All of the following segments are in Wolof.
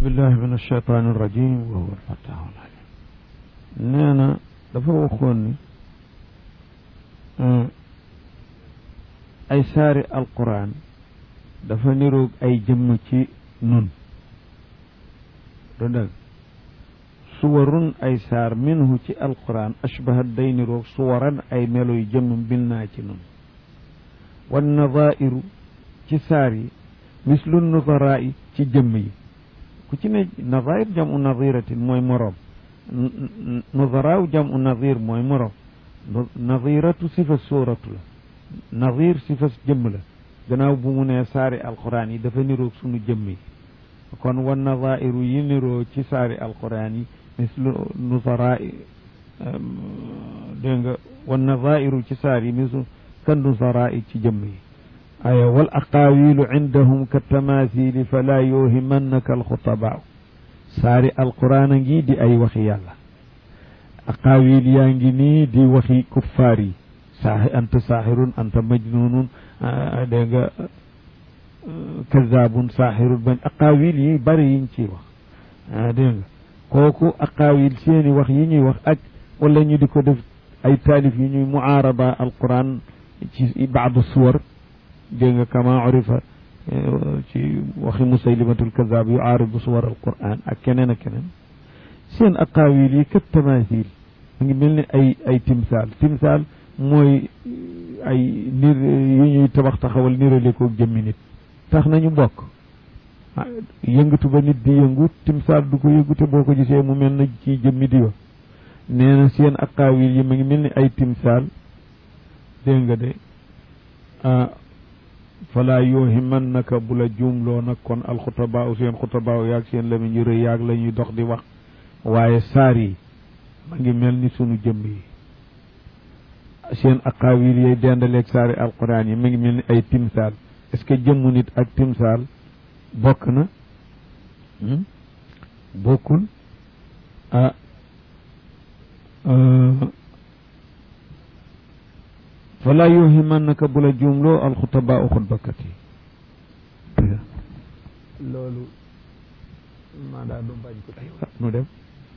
billahi min alcheytaan irrajim wa huwa alfattahu alalim nee na dafa waxoon ni ay saari alquran dafa niroog ay jëmm ci nun du dëgg suwarun ay saar minhu ci alquran ashbahat day niroog suwaran ay meloy jëmm binnaa ci nun wan nadairu ci saar yi mislu nudaraa yi ci jëmm yi ku ci ne nadair jamu nadiratin mooy moroom nudaraaw jamu nadir mooy moroom nadiratu sifa suuratu la nadir sifa jëmm la gannaaw bu mu nee saari alquran yi dafa niroog sunu jëmm yi kon wan nadairu yi niroo ci saari alquran yi mislu nudaraa dégg nga wan nadairu ci saar yi mislu kan nudaraa ci jëmm yi aya wal aqaawilu indahum ka tamathili fala yuhimannaka alxutabaa saari alquran a ngi di ay waxi yàlla aqaawil yaa ngi nii di waxi kuffaar yi saaxi anta saaxirun anta majnunun dégg nga kazaabun saaxirun bañ aqaawil yi bari yiñ ciy wax dégg nga kooku aqaawil seeni wax yi ñuy wax ak wala ñu di ko def ay taalif yi ñuy muaarada alquran ci baadu suwar dégg nga kama urifa ci waxi musaylimatul kazaab yu aaribu suwar alquran ak keneen ak keneen seen aqaawil yi kat tamathil mu ngi mel ni ay ay timsaal timsaal mooy ay nir yu ñuy tabax taxawal nirale ko jëmmi nit tax nañu bokk yëngatu ba nit di yëngu timsaal du ko yëngu te boo ko gisee mu mel na ci jëmmi di wa nee na seen aqaawil yi mu ngi mel ni ay timsaal dégg nga de fala yoohimannaka bu la juumloo nag kon alxutabaa seen xutabaa yaag seen lamiñ yu rëy yaag la ñuy dox di wax waaye saar yi ma ngi mel ni sunu jëmm yi seen aqaawil yay dendaleeg saari alquran yi ma ngi mel ni ay timsaal est-ce que jëmmu nit ak timsaal bokk na bokkul ah fala yuhimannaka bu la juumloo alxutabaa u xutbakat yi loolu maa daa du bañ ko tey nu dem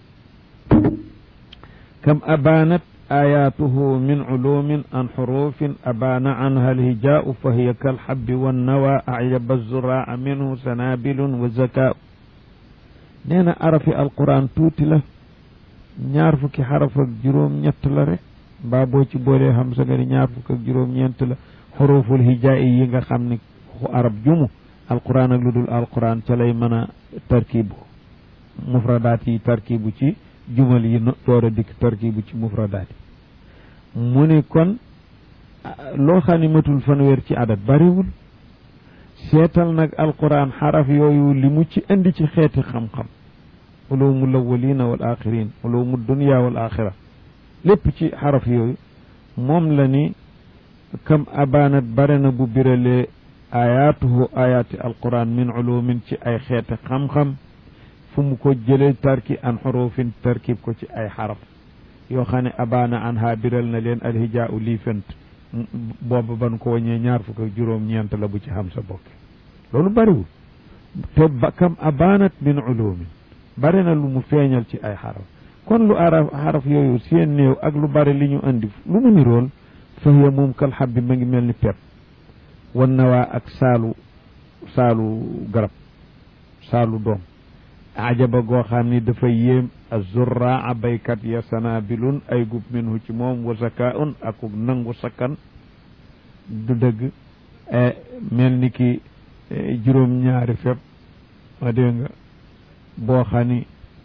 kam abaanat ayatuhu min culumin an xurufin abaana canha alhijaau fa hiya kalxabbi wannawa acyaba zuraa minhu sanabilun wa zakaau nee na arafi alquran tuuti la ñaar fukki xaraf ak juróom ñett la rek mbaa boo ci boolee xam sa nga ni ñaar fukk ak juróom-ñeent la xuruful hijaa'i yi nga xam ne xu arab jumu alquran ak lu dul alquran ca lay mën a tarkibu mufradaat yi tarkibu ci jumal yi door a dikk tarkibu ci mufradaat yi mu ni kon loo xam ne matul fanweer ci adat bariwul seetal nag alquran xaraf yooyu li mu ci indi ci xeeti xam-xam ulumul awwalina wal axirin ulumul dunya wal axira lépp ci xaraf yooyu moom la ni kam abaanat bare na bu biralee ayaatuhu ayaati alquran min ulumin ci ay xeeti xam-xam fu mu ko jëlee tarki an xurufin tarkib ko ci ay xaraf yoo xam ne abaana an ha biral na leen alhijaa u lii fent booba ban ko waññee ñaar fukk ak juróom-ñeent la bu ci xam sa bokk loolu bariwul te ba kam abaanat min ulumin bare na lu mu feeñal ci ay xaraf kon lu araf xaraf yooyu seen néew ak lu bari li ñu andi lu mu nirool fa hiya moom kal xab bi ma ngi mel ni pepp wan nawaa ak saalu saalu garab saalu doom ajaba goo xam ni dafa yéem azurraa baykat ya sanabilun ay gub minhu ci moom wa zakaun akuk nangu sakkan du dëgg mel ni ki juróom-ñaari fepp ma dégg nga boo xam ni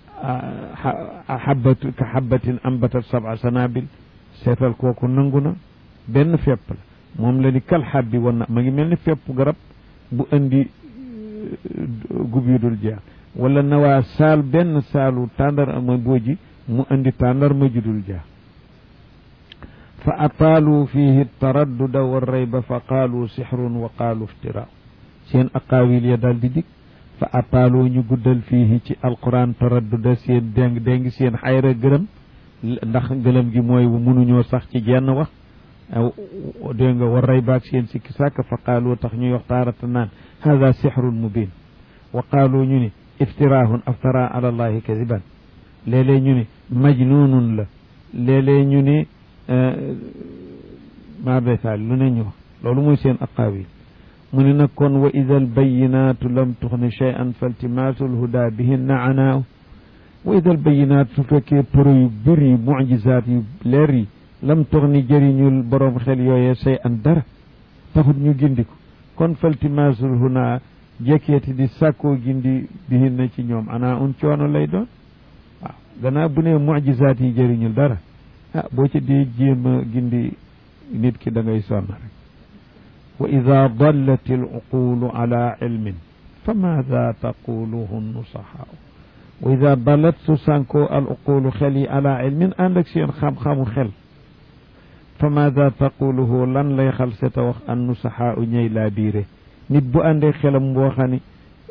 xabatu ka xabatin ambatat saba sanabil seetal kooku nangu na benn fepp la moom la ni kal xabbi wan na ma ngi mel ni fepp garab bu indi gub yu dul jeex wala nawaa saal benn saalu tàndar ma booji mu indi tàndar ma judul jeex fa ataalu fihi taradduda wa rayba fa qaalu sixrun wa qaalu iftira seen aqaawil ya daal di dik fa ataaloo ñu guddal fii ci alquran taradduda seen déng déng seen xayra gërëm ndax gëlëm gi mooy mënuñoo sax ci jenn wax dégg nga war ray baag seen sikki sàkk fa qaaloo tax ñuy wax taarata naan hada sixrun mubin wa qaaloo ñu ni iftirahun aftara ala allahi kadiban léeg-léeg ñu ni majnunun la léeg-léeg ñu ni maa besaal lu ne ñu wax loolu mooy seen aqaawil mu ne nag kon wa ida albayinatu lam tuxni cheyan faltimaasu lhuda bihinna anaaw wa ida albayinat su fekkee pro yu bëri mujisaat yu leer yi lam tuxni jëriñul boroom xel yooyee say an dara taxut ñu gindi ko kon faltimaasul huna jekkeeti di sàkkoo gindi bihinna ci ñoom ana un coono lay doon waaw gannaaw bu ne mujisaat yi jëriñul dara ah boo ci dee jéem a gindi nit ki da ngay sonn rek wa ida dallat al uqulu ala ilmin fa maada taquluhu nusaxaaw wa ida dallat su sànkoo al uqulu xel yi ala ilmin ànd ak seen xam-xamu xel fa maada taquluhu lan lay xal seta wax an nusaxaa u ñëy laa biire nit bu àndee xelam boo xam ni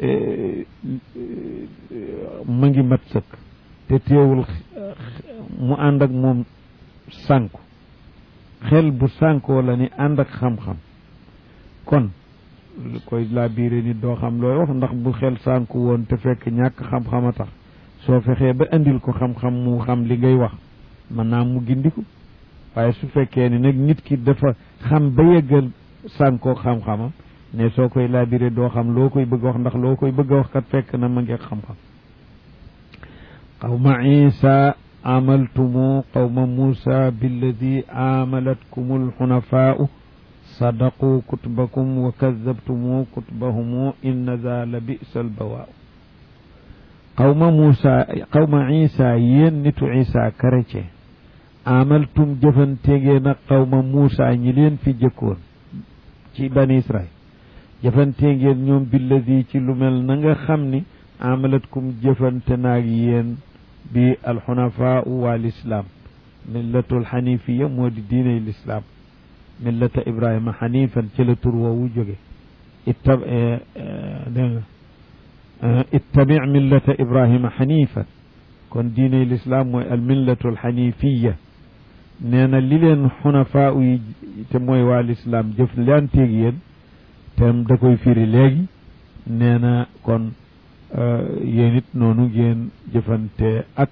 ma ngi mat sëkk te teewul mu ànd ak moom sànku xel bu sànkoo la ni ànd ak xam-xam kon koy laa biire nit doo xam looy wax ndax bu xel sànku woon te fekk ñàkk xam-xam a tax soo fexee ba indil ko xam-xam mu xam li ngay wax mën naa mu gindiku waaye su fekkee ni nag nit ki dafa xam ba yeggal sànkoo xam-xamam ne soo koy laabiré doo xam loo koy bëgg a wax ndax loo koy bëgg a wax kat fekk na ma ngi xam-xam qawma isa amaltumu qawma musa billadi amalatkum alxunafaau sadaqu kutbakum wa kadabtumu kutbahumu inna za la bisa albawaau qawma musa qawma isa yéen nitu isa chrétien amaltum jëfanteegee nag qawma Muusa ñi leen fi jëkkoon ci bani Israil jëfanteegeen ñoom billadi ci lu mel na nga xam ni amalatkum jëfante naag yéen bi alxunafaa waa lislaam millatul xanifiya moo di diiney lislaam millata ibrahima xanifan ci la tur woowu jóge itta dégg nga ittabi millata ibrahima xanifan kon diiney lislaam mooy al millatul xanifiya nee na li leen xunafaa yi te mooy waa lislaam jëf lanteeg yéen tem da koy firi léegi nee na kon yéen it noonu ngeen jëfante ak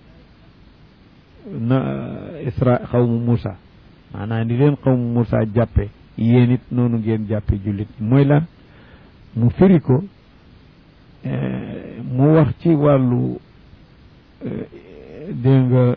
na isra xawmu Muusa maanaam ni leen xawmu Muusa jàppe yéen it noonu ngeen jàppe jullit mooy lan mu firi ko mu wax ci wàllu dégg nga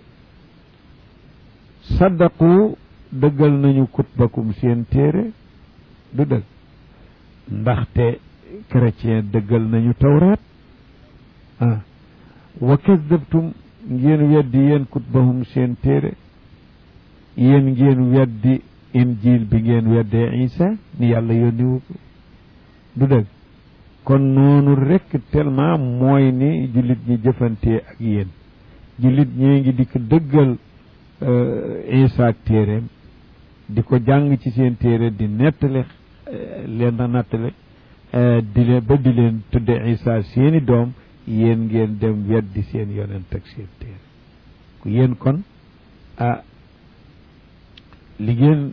saddaqu dëggal nañu kutbakum seen téere du dëgg ndaxte chrétien dëggal nañu tawraat ah wa kadabtum ngeen weddi yéen kutbahum seen téere yéen ngeen weddi injil bi ngeen weddee isa ni yàlla yónniwu ko du dëgg kon noonu rekk tellement mooy ni jullit ñi jëfantee ak yéen jullit ñee ngi di ko dëggal isa ak téeréem di ko jàng ci seen téere di nettali leen na nattale di leen ba di leen tudde isa seeni doom yéen ngeen dem weddi seen yonent ak seen téere ku yéen kon ah li ngeen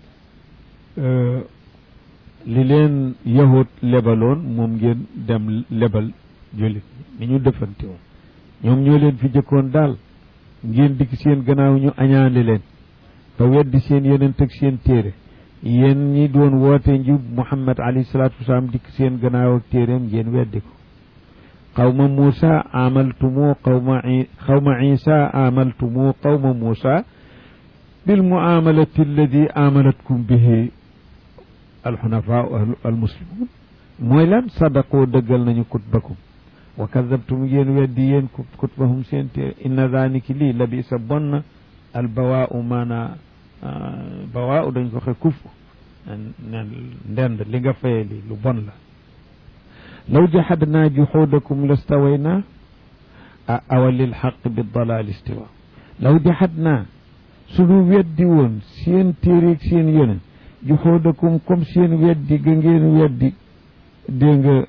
li leen yahut lebaloon moom ngeen dem lebal jullit ni ñu defante woon ñoom ñoo leen fi jëkkoon daal ngeen dikk seen gannaaw ñu añaane leen ba weddi seen yonent ak seen téere yéen ñi doon woote njub muhammad alayhi salaatu wasalaam dikk seen gannaaw ak téereem ngeen weddi ko qawma muusa amaltumu qawma qawma isa amaltumu qawma muusa bil muamalati alladi amalatkum bihi alxunafaa almuslimun mooy lan sadaqoo dëggal nañu kutbakum wa kadabtum ngeen weddi yéen kutbahum seen téere inna daaniki lii la bi sa bon na al bawaau maana bawaau dañ ko xe kuf nen ndend li nga faye li lu bon la law jahadnaa juxuudakum lastawaynaa a awa lil xaq bi dalaal istiwa law jahadnaa suñu weddi woon seen téereeg seen yonent juxuudakum comme seen weddi ga ngeen weddi dégg nga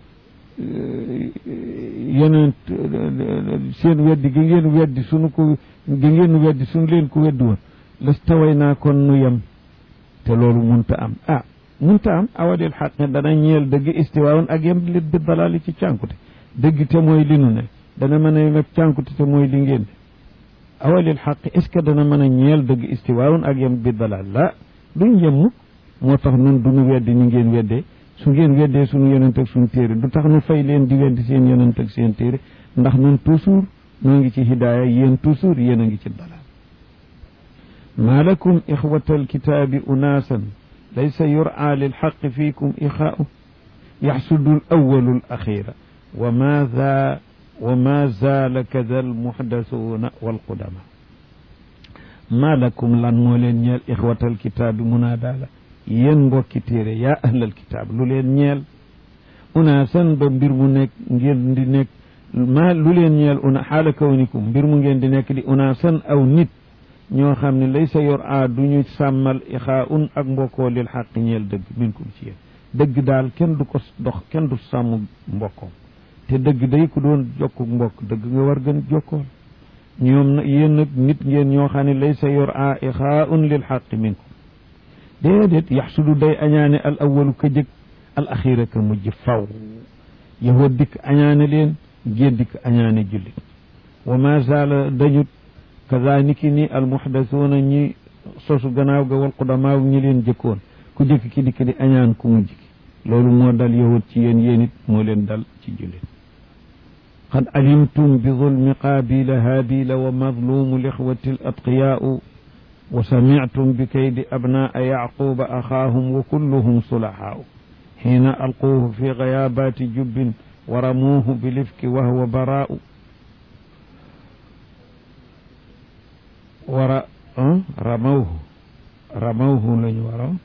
yonent seen weddi ga ngeen weddi suñu ko ga ngeen weddi suñu leen ko weddi woon lastaway naa kon nu yem te loolu munta am ah munta am awadil xaq ne dana ñeel dëgg istiwaawoon ak yem lit bi dalaali ci cànkute dëgg te mooy li nu ne dana mën a yem ak cànkute te mooy li ngeen ne awalil xaq est ce que dana mën a ñeel dëgg istiwaawun ak yem bi dalal la duñ yem mukk moo tax nun duñu weddi ni ngeen weddee su ngeen weddee suñu yonent ak suñu téere du tax nu fay leen di weddi seen yonent ak seen téere ndax nun toujours noo ngi ci hidaaya yéen toujours yéen a ngi ci dalal ma lakum ixwata alkitaabi unaasan laysa yura lilxaqi fiikum ixaau yaxsudu alawalu alaxira wa ma za wa ma zaala kada almuxdasuuna walqudama ma lakum lan moo leen ñeel ixwata alkitaabi munaadaa la yéen mbokki téere yaa ahlal kitaab lu leen ñeel unaasan ba mbir mu nekk ngeen di nekk ma lu leen ñeel una xaala kawnikum mbir mu ngeen di nekk di unaasan aw nit ñoo xam ne lay sa yor a du ñu sàmmal ixaa un ak mbokkoo lil xaq ñeel dëgg minkum ci yéen dëgg daal kenn du ko dox kenn du sàmm mbokkoom te dëgg day ku doon jokku mbokk dëgg nga war gën jokkool ñoom nag yéen nag nit ngeen ñoo xam ne lay sa yor a ixaa un lil xaq minkum déedéet yaxsudu day añaane al awalu ka jëkk al axira ka mujj faw yahud dikk añaane leen géen dikk añaane jullit wa ma zaala dañut kazaniki ni al muhdasuuna ñi sosu gannaaw ga wal qudamaaw ñi leen jëkkoon ku jëkk ki dikk di añaan ku mujj ki loolu moo dal yahud ci yéen yéen it moo leen dal ci jullit qad alimtum bi zulmi qaabila haabila wa mazlumu lixwati al atqiyaau wa samictum bi kaydi abnaa yaquba axaahum wa kulluhum sulahaau xiina alquuhu fi gayaabaati jubbin wa ramuuhu bilifki wa huwa baraa'u wara ramawhu ramawhu lañu waroon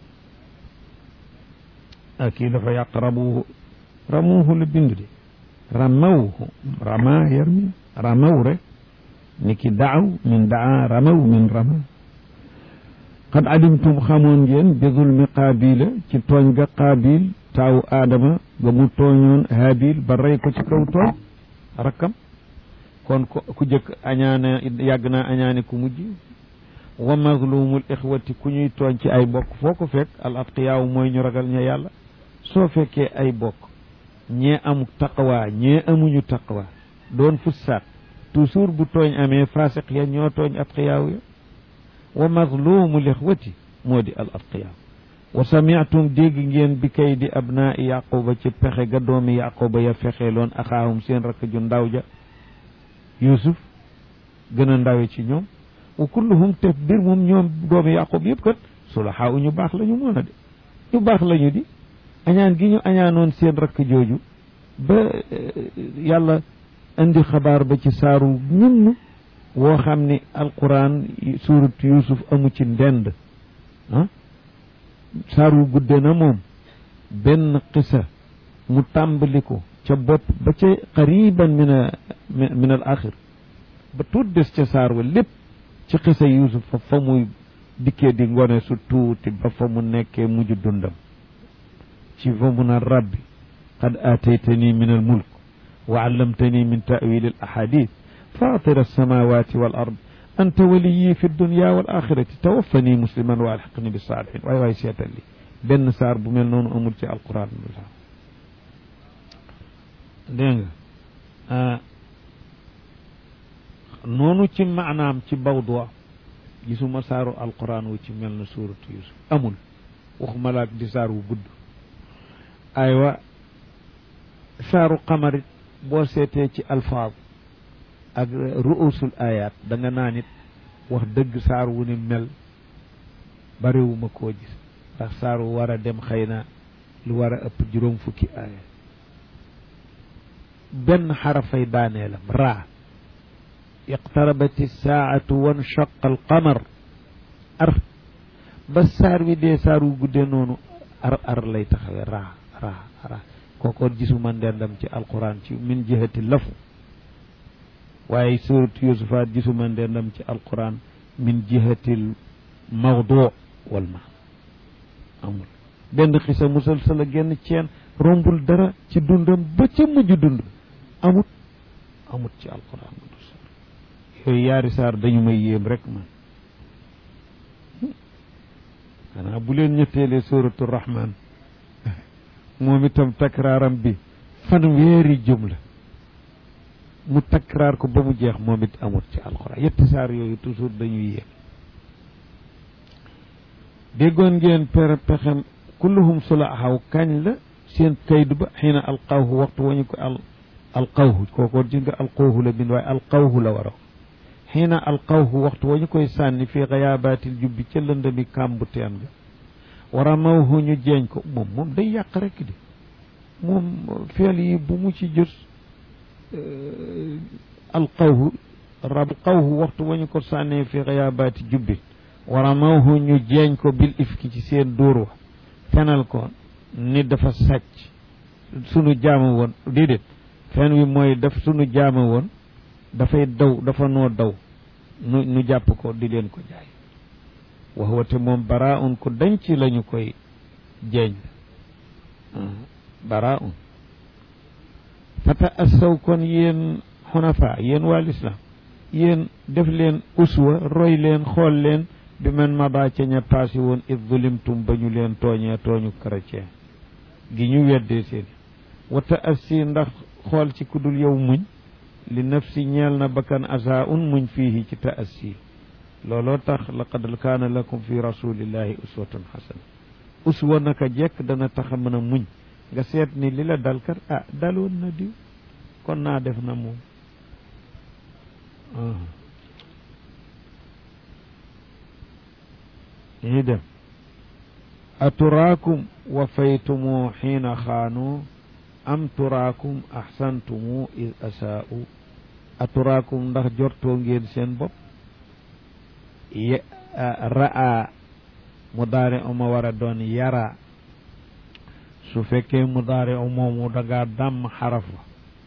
ak kii dafa yàq ramuuhu ramuuhu la bind de ramawhu rama yarmi ramaw rek ni ki daaw min daa ramaw min rama qad alimtum xamoon ngeen bi zulmi qaabila ci tooñ ga qaabil taawu aadama ga mu tooñoon haabil ba rey ko ci kaw tooñ rakkam kon ku jëkk añaane yàgg naa añaane ku mujj wa mazlumul ixwati ku ñuy tooñ ci ay bokk foo ko fekk al atqiyaaw mooy ñu ragal ña yàlla soo fekkee ay bokk ñee amu taqwa ñee amuñu taqwa doon fussaat toujours bu tooñ amee fasiq ya ñoo tooñ atqiyaaw ya wa mazlumul ixwati moo di al atqiyaaw wa samiatum dégg ngeen bi kay di abnaa yaquba ci pexe ga doomi yaquba ya fexeeloon axaahum seen rakk ju ndaw ja yusuf gën a ndawe ci ñoom wa kulluhum te bir moom ñoom doomi yaqub yëpp kat sulahaa u ñu baax la ñu mën a de ñu baax la ñu di añaan gi ñu añaanoon seen rakk jooju ba yàlla indi xabaar ba ci saaru ñunn woo xam ni alquran suurat yusuf amu ci ndend ah saaru gudde na moom benn qisa mu tàmbali ko ca bopp ba ca qariban min a min al axir ba tuut des ca saar wa lépp ci xisa yusuf fa fa muy dikkee di ngone su tuuti ba fa mu nekkee mujj dundam ci fa mu naan rabbi qad aataytani min al mulk wa allamtani min ta'wil al ahadith fatir alsamawati wal ard anta waliyi fi dunya wal axirati tawaffani musliman wa alxaqni bi saalihin waay waay seetal li benn saar bu mel noonu amul ci alquran dégg nga noonu ci maanaam ci bawdwa gisuma saaru alquran wu ci mel na suuratu yusuf amul waxuma laak di saar wu gudd aywa saaru xamarit boo seetee ci alfaaz ak ruusul ayat da nga naa nit wax dëgg saar wu ni mel bariwuma koo gis ndax saar wu war a dem xëy na lu war a ëpp juróom fukki aaya benn xarafay daaneelam raa iqtarabati saatu wanshaqa alqamar ar ba saar wi dee saar wu guddee noonu ar ar lay taxawee raa raa raa kookoon gisuma ndendam ci alquran ci min jihati lafu waaye suratu yusufaat gisuma ndendam ci alquran min jihatil mawdu wal ma amul benn xisa musal sala génn ceen rombul dara ci dundam ba ca mujj dund amut amut ci alquran yooyu yaari saar dañu may yéem rek man xanaa bu leen ñetteelee suratu rahman moom itam takraaram bi fanweeri jumla mu takraar ko ba mu jeex moom it amut ci alxuraan yetti saar yooyu toujours dañuy yéeg déggoon ngeen per pexem kulluhum sulahaw kañ la seen kaydu ba xiina alqawhu waxtu wañu ko al alqawhu kooko gis nga alqawhu la bind waaye alqawhu la war a xiina alqawhu waxtu wañu koy sànni fii xayaabatil jubbi ca lëndami kàmbu teen ga war a mawhu ñu jeeñ ko moom moom day yàq rek di moom feel yi bu mu ci jot alqawhu rab qawhu waxtu wañu ko sànnee fii xayaabaati jubbi war a mawhu ñu jeeñ ko bil ifki ci seen dóor wa fenal ko ni dafa sàcc sunu jaama woon déedéet fen wi mooy daf sunu jaama woon dafay daw dafa noo daw nu nu jàpp ko di leen ko jaay wax wate moom bara un ko denc lañu koy jeeñ bara un fata assaw kon yéen xunafa yéen waa lislaam yéen def leen uswa roy leen xool leen bi man maba ca ña paasi woon id zulimtum ba ñu leen tooñee tooñu chrétien gi ñu weddee seen wata assi ndax xool ci ku dul yow muñ li nafsi ñeel na bakkan asa un muñ fiihi ci ta assi looloo tax laqad kaana lakum fi rasulillahi uswatun xasana uswa naka jekk dana tax a mën a muñ nga seet ni li la dal kat ah daloon na diw kon naa def na moom ñi dem aturaakum wafaytumu xiina xaanu am turaakum axsantumu id asaa'u aturaakum ndax jortoo ngeen seen bopp ye ra'a mudaare uma war a doon yara su fekkee mudaare u moomu dangaa dàmm xaraf wa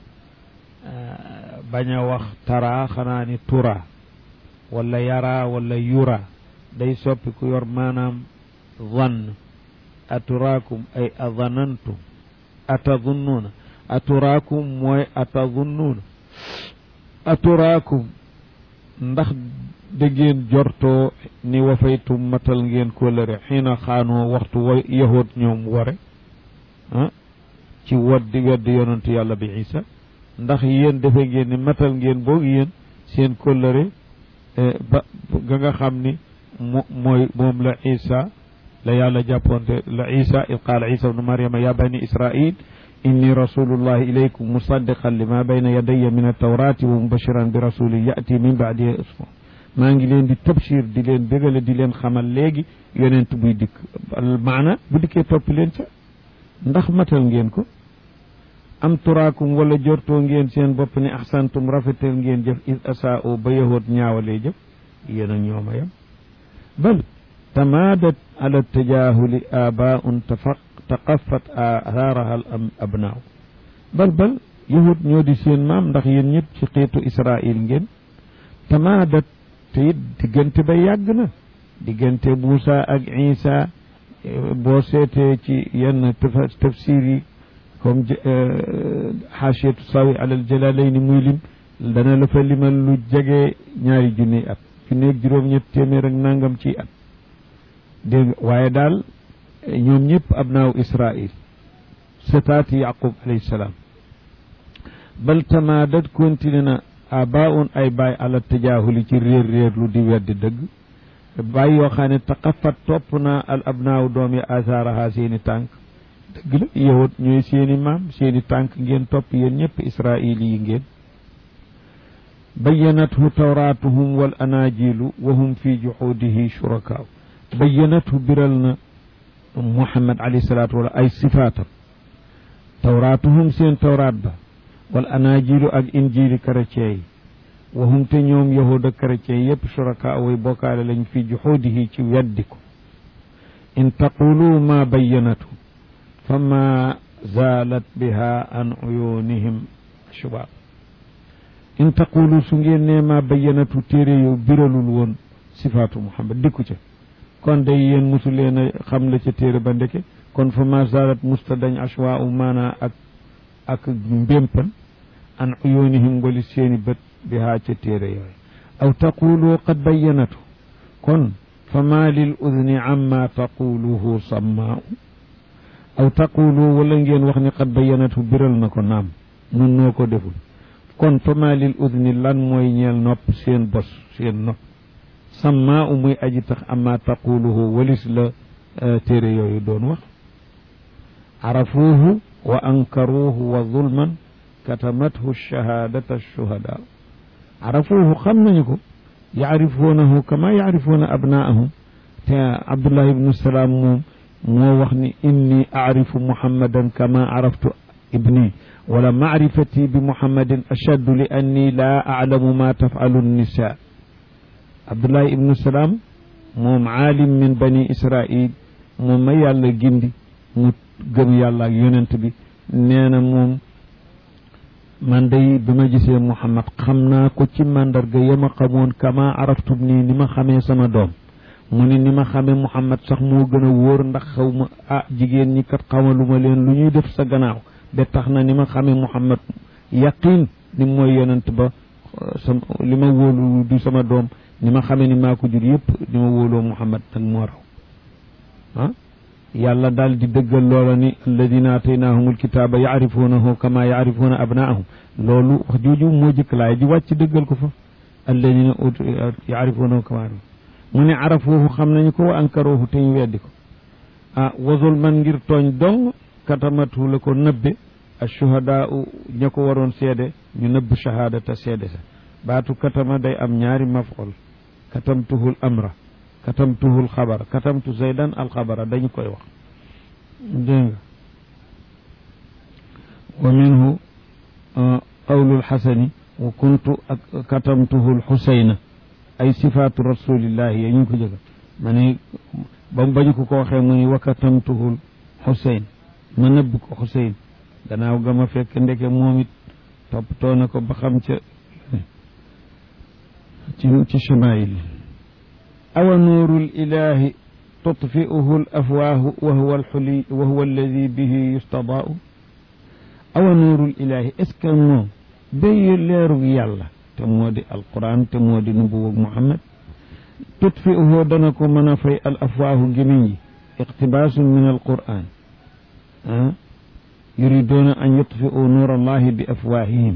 bañ a wax tara xanaa ni tura wala yara wala yura day soppi ku yor maanaam zann aturaakum ay azanantum atazunnuuna aturaakum mooy atazunnuuna aturaakum ndax da ngeen jortoo ni wafaytum matal ngeen kóllëre xiina xaanoo waxtu wa yahood ñoom ware ah ci waddi weddi yonentu yàlla bi isa ndax yéen defe ngeen ni matal ngeen boog yéen seen kóllëre ba ga nga xam ni mo mooy moom la isa la yàlla jàppoonte la isa id qaala isa ibnu maryama ya bani israil inni rasulullahi ilaykum musaddiqan lima bayna yadayya min altawrati wa mubashiran bi rasulin yati min baadi ismu maa ngi leen di tabshir di leen bégale di leen xamal léegi yonent buy dikk maana bu dikkee topp leen ca ndax matal ngeen ko am turaakum wala jortoo ngeen seen bopp ni ahsantum rafetal ngeen jëf is asaa'u ba yahood ñaawalee jëf yéen a ñooma yam bal tamaadat ala tajahuli abaun tafaq taqaffat atharaha al abnaaw bal bal yahud ñoo di seen maam ndax yéen ñëpp ci xeetu israil ngeen tamaadat te it diggante ba yàgg na diggante Muusa ak Isa boo seetee ci yenn tafsir yi comme xaasiyatu sawi alal jalalayni muy lim dana la fa limal lu jege ñaari junniy at junneeg juróom-ñett téeméer ak nangam ci at dégg waaye daal ñoom ñëpp abnaaw israil setaati yaqub alayhi salaam bal tamaadat continue na abaun ay baay ala tajaahuli ci réer réer lu di weddi dëgg baay yoo xam ne taqafat topp na al abnaaw doom yi asaaraha seeni tànk dëgg la yahut ñooy seeni maam seeni tànk ngeen topp yéen ñëpp israil yi ngeen bayyanathu tawraatuhum wal anaajilu wa hum fi juxuudihi shurakaaw bayyanathu biral na muhammad alayhi salaatu wala ay sifaatam tawraatuhum seen tawraat ba wal anaajilu ak injiili chrétien yi wa hum te ñoom yahud ak chrétien yépp shuraka way bokkaale lañ fi juxuudihi ci weddi ko in taqulu ma bayyanatu fa ma zaalat biha an uyunihim shubaab in taqulu su ngeen nee ma bayyanatu téere yow biralul woon sifaatu muhammad dikku ca kon day yéen mosu leen a xam la ca téere ba ndeke kon fa ma zalat musta dañ ashwa u maana ak ak mbémpan an uyunihim wali seeni bët bi haa ca téere yooyu aw taqulu qad bayyanatu kon fa ma lil udni amma taquluhu sammaau aw taqulu wala ngeen wax ni qad bayyanatu biral na ko naam nun noo ko deful kon fama lil udni lan mooy ñeel nopp seen bos seen nopp samma u muy aji tax amma taquluhu walis la téere yooyu doon wax arafuuhu wa ankaruuhu wa zulman katamathu shahadata shuhada arafuuhu xam nañu ko yaarifuunahu kama yaarifuuna abnaahum te abdullah ibnu salaam moom moo wax ni inni aarifu muhammadan kama araftu ibni wala maarifati bi muhammadin ashaddu li anni laa aclamu ma tafcalu nisa abdullah ibnu salaam moom aalim min bani israil moom ma yàlla gindi mu gëm yàlla ak yonent bi nee na moom man day bi ma gisee muhammad xam naa ko ci màndarga ya ma xamoon kama araftu nii ni ma xamee sama doom mu ni ni ma xamee muhammad sax moo gën a wóor ndax xaw ma ah jigéen ñi kat xamaluma leen lu ñuy def sa gannaaw ba tax na ni ma xamee muhammad yaqin ni mooy yonent ba sa li ma wóolu du sama doom ni ma xamee ni maa ko jur yëpp ni ma wóoloo muhammad nag moo raw ah yàlla daal di dëggal loola ni alladina ataynaahum alkitaaba yaarifuunahu kama yaarifuuna abnaahum loolu wax jooju moo jëkk laay ji wàcc dëggal ko fa alladina yaarifuunahu kama mu ne arafuuhu xam nañu ko wa ankaruuhu te ñu weddi ko ah wasul man ngir tooñ dong katamatu la ko nëbbe ashuhadaa ña ko waroon seede ñu nëbb shahaadata seede sa baatu katama day am ñaari maf'ul katamtuhul amra katamtuhul xabara katamtu zaydan alxabara dañu koy wax dégg nga wa minhu qawlul xasani wa kuntu ak katamtuhul xusayna ay sifaatu rasulillahi ya ñu ko jëga ma ne ba mu bañu ko ko waxee mu ni wa katamtuhul xusayn ma nëbb ko xusayn gannaaw ga ma fekk ndeke moom it toppatoo na ko ba xam ca ci ci chamail awa nuuru lilahi tutfi'uhu l afwaahu wa huwa alxuli wa huwa alladi bihi yustadaau awa nuuru lilahi est ce que moom day leerug yàlla te moo di alquran te moo di nubuwag muhammad tutfi'uhu dana ko mën a fay al afwaahu gémiñ yi iqtibaasun min alquran ah yuriduuna an yutfi'u nuur allahi bi afwaahihim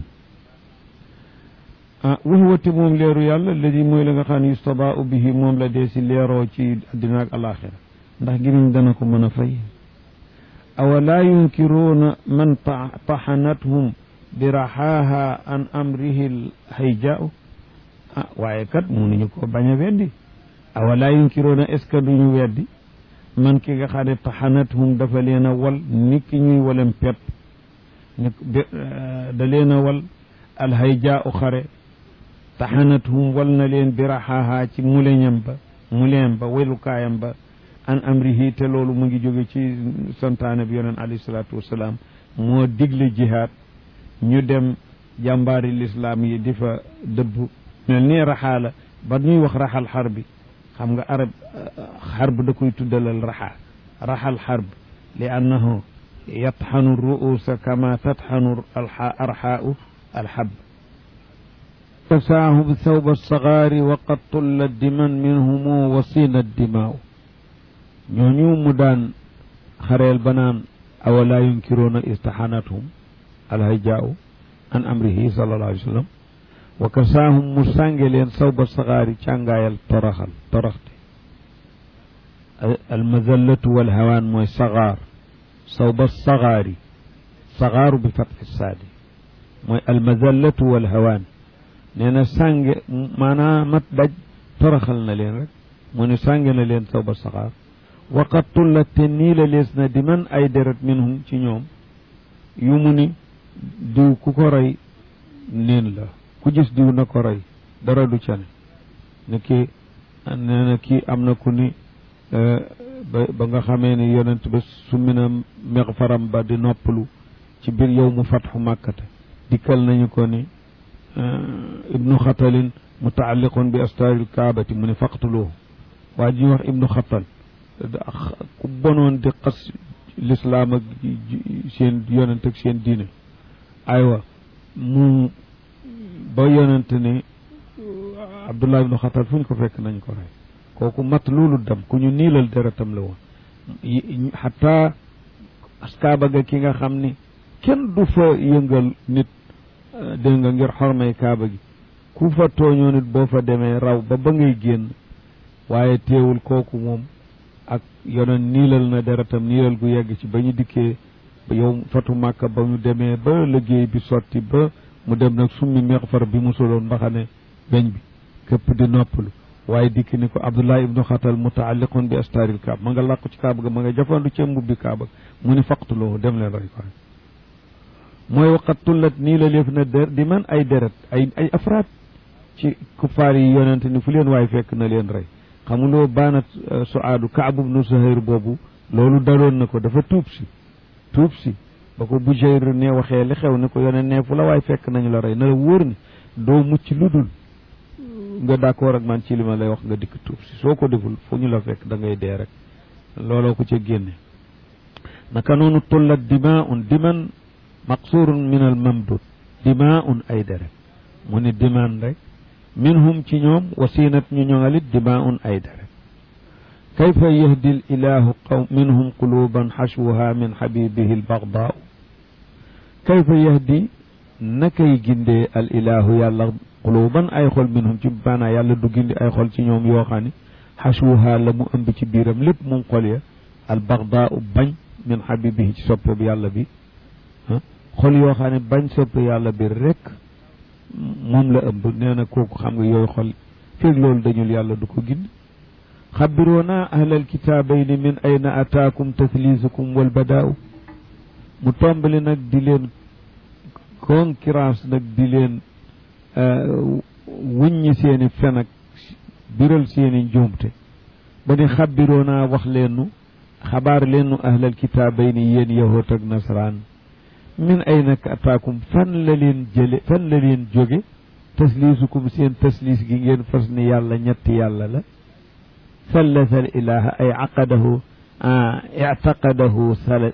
ah wa huwa te moom leeru yàlla alladi mooy la nga xam ne yustabaau bihi moom la dee si leeroo ci addina ak alaxira ndax gémiñ dana ko mën a fay awa laa yunkiruuna man taxanathum bi raxaaha an amrihi hayjaau ah waaye kat mënuñu ko bañ a weddi awa laa yunkiruuna est ce que duñu weddi man ki nga xam ne taxanathum dafa leen a wal ni ki ñuy walem pepp ni da leen a wal alhayjaau xare taxanathum wal na leen bi raxaaha ci muleñam ba muleem ba welukaayam ba an amrihi te loolu mu ngi jóge ci santaane bi yoneen alayhi salaatu wasalaam moo digle jihaad ñu dem jàmbaari lislaam yi di fa dëbb mel nii raxaa la ba ñuy wax raxal xar bi xam nga arab xarb da koy tuddalal raxa raxal xarb li annahu yatxanu ruusa kama tatxanu arxaau alxab fasaahu bi thawba alsagaari wa qad tulla diman minhumu wasina dimaaw ñooñu mu daan xareel ba naan awalaa yunkiruuna istaxanathum alhayjaau an amrihi sallallahu alayhi wa sallam wa kasaahum mu sànge leen sawba saxaari càngaayal toroxal toroxte almazallatu walhawaan mooy saxaar sawba saxaari saxaaru bi fatxi saadi mooy almazallatu walhawaan nee na sànge maanaam mat daj toroxal na leen rek mu ne sànge na leen sawba saxaar waqat tullat te nii la lees na di man ay deret minhum ci ñoom yu mu ni diw ku ko rey neen la ku gis diw na ko rey dara du ca ne ne kii nee na kii am na ku ni ba ba nga xamee ni yonent ba summi na mex faram ba di noppalu ci biir yow mu fatxu màkkata dikkal nañu ko ni ibnu xatalin mutaalliqun bi astaaril kaabati mu ne faqtuluhu waa ji wax ibnu xatal ku bonoon di xas lislaam ak seen yonent ak seen diine aywa mu ba yonent ne abdullah ibnu xatal fu ñu ko fekk nañ ko rey kooku mat loolu dem ku ñu niilal deretam la woon xataa askaaba ga ki nga xam ni kenn du fa yëngal nit dégg nga ngir xormay kaaba gi ku fa tooñoo nit boo fa demee raw ba ba ngay génn waaye teewul kooku moom ak yonen niilal na deretam niilal gu yegg ci ba ñu dikkee yow fatu màkka ba ñu demee ba liggéey bi sotti ba mu dem nag summi meexfar bi mu soloon mbaxane beñ bi képp di noppalu waaye dikk ni ko abdullah ibnu xatal mutaalliqun bi astaaril kaab ma nga làqu ci kaaba ga ma nga jafandu ca mbubbi kaaba mu ni faqtuloo dem leen rey ko mooy waqat tullat nii la léef na der di man ay deret ay ay afraad ci kuffaar yi yonente ni fu leen waay fekk na leen rey xamuloo baanat suaadu kaab ibnu suhayr boobu loolu daloon na ko dafa tuub si tuub si ba ko Bujayr ne waxee li xew ni ko yoneen ne fu la waay fekk nañu la rey na la wóor ni doo mucc lu dul nga d'accord ak man ci li ma lay wax nga dikk tuub si soo ko deful fu ñu la fekk da ngay dee rek looloo ko ca génne naka noonu tullat dimaun diman maqsurun min al mamdud dimaun ay deret mu ni diman rek minhum ci ñoom wasinat ñu ñoŋalit dimaun ay deret kayfa yahdi l ilahu qaw minhum quluban xashwuha min xabibihi albagdaau kayfa yahdi nakay gindee al ilahu yàlla quluban ay xol minhum ci maanaa yàlla du gindi ay xol ci ñoom yoo xam ne xashwuha la mu ëmb ci biiram lépp moom xol ya albagdaau bañ min xabibihi ci soppe bi yàlla bi xol yoo xam ne bañ soppe yàlla bi rek moom la ëmb nee na kooku xam nga yooyu xol feeg loolu dañul yàlla du ko gindi xabiroona ahlal kitaabayni min ayna ataakum tathlisukum wal badaaw mu tombali nag di leen concurrence nag di leen wuññi seeni fen ak biral seeni njuumte ba ni xabiroona wax leenu xabaar leenu ahlal kitaabayni yéen yahoot ak nasaraan min ayna ataakum fan la leen jële fan la leen jóge taslisukum seen taslis gi ngeen fas ni yàlla ñetti yàlla la ثلث الإله أي عقده آه اعتقده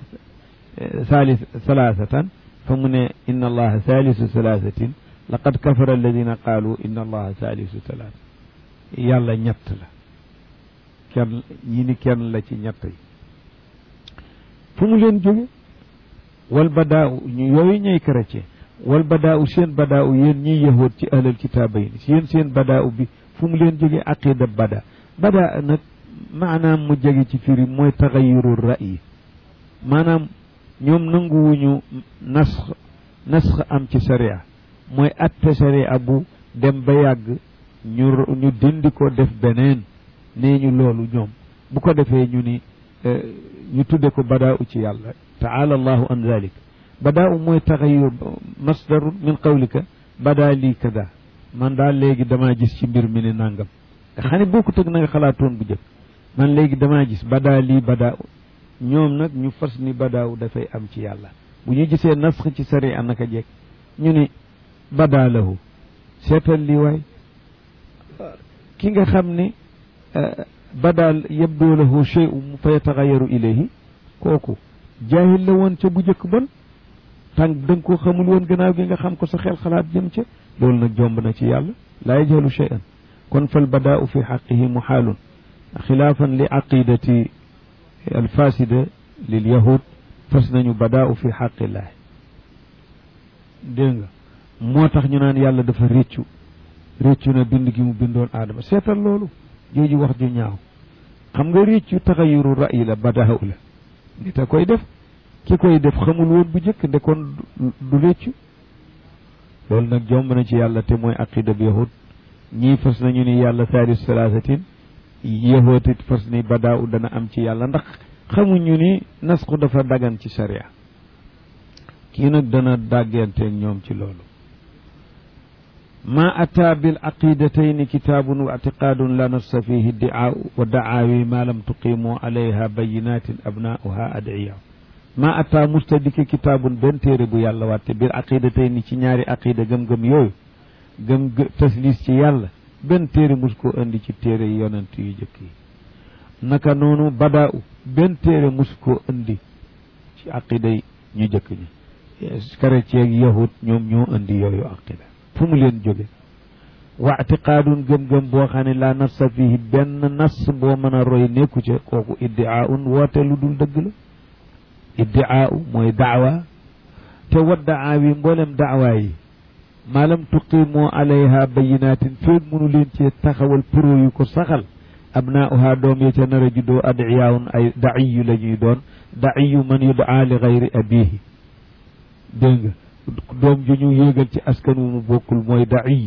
ثالث ثلاثة فمن إن الله ثالث ثلاثة لقد كفر الذين قالوا إن الله ثالث ثلاثة يلا ñett la kenn ñi ni kenn la ci ñett yi fu mu leen jóge wal badaaw ñu yooyu ñooy chrétien wal badaaw seen badaaw yéen ñiy yahood ci ahlal kitaabayn yéen seen badaaw bi fu mu leen jóge aqida bada bada nag maanaam mu jege ci firi mooy taxayuru ra'yi maanaam ñoom nanguwuñu nasx nasx am ci sharia mooy atte sharia bu dem ba yàgg ñu ñu dindi ko def beneen nee ñu loolu ñoom bu ko defee ñu ni ñu tudde ko badaa u ci yàlla taala allahu an zalik badaa u mooy taxayur masdarun min qawlika badaa lii kada man daal léegi damaa gis ci mbir mi ni nangam nga xam ne bokkut ak na nga xalaatoon bu jëkk man léegi damaa gis badaa lii badaa ñoom nag ñu fas ni badaaw dafay am ci yàlla bu ñu gisee nasx ci sari a naka jekk ñu ni badaa lahu seetal lii waay ki nga xam ni badaal yabdoo lahu shay'un fa yataxayaru ilayhi kooku jaahil la woon ca bu jëkk bon tànk da nga ko xamul woon gannaaw gi nga xam ko sa xel xalaat jëm ca loolu nag jomb na ci yàlla laa yajhalu shay'an kon fal badaau fi xaqihi muxaalun xilaafan li aqidati alfasida lil yahud fas nañu badaau fi xaqillaahi dégg nga moo tax ñu naan yàlla dafa réccu réccu na bind gi mu bindoon aadama seetal loolu jooju wax ju ñaaw xam nga réccu taxayuru ra'yi la badaaw la nit a koy def ki koy def xamul woon bu jëkk nde kon du réccu loolu nag jomb na ci yàlla te mooy aqida bi yahud ñii fas nañu ni yàlla saalis salaasatin yahootit fas ni badaaw dana am ci yàlla ndax xamuñu ni nasku dafa dagan ci sharia kii nag dana dàgganteeg ñoom ci loolu ma ataa bil aqidatayni kitaabun wa ictiqaadun la nafsa fihi diaa wa dacaawi ma lam tuqimu alayha bayinatin abnaauha adiya ma ataa mustadiki kitaabun benn téere bu yàlla wàtte bil aqidatayni ci ñaari aqida gëm-gëm yooyu gëm taslis ci yàlla benn téere mus koo indi ci téere yi yonent yu jëkk yi naka noonu badaau benn téere mus koo indi ci aqida yi ñu jëkk ñi chrétien ak yahud ñoom ñoo indi yooyu aqida fu mu leen jóge wa atiqaadun gëm-gëm boo xam ne laa nafsa fihi benn nas boo mën a roy nekku ca kooku iddiaaun woote lu dul dëgg la iddiaau mooy daawa te wa daawi mboolem daawaa yi maalam tuqimoo alayha bayinatin feeg mënu leen cee taxawal pro yu ko saxal abnaauha doom ya ca nar a juddoo adiyaawun ay daiyu la ñuy doon daiyu man yudaa li gayri abihi dégg nga doom ju ñu yéegal ci askan wu mu bokkul mooy daiy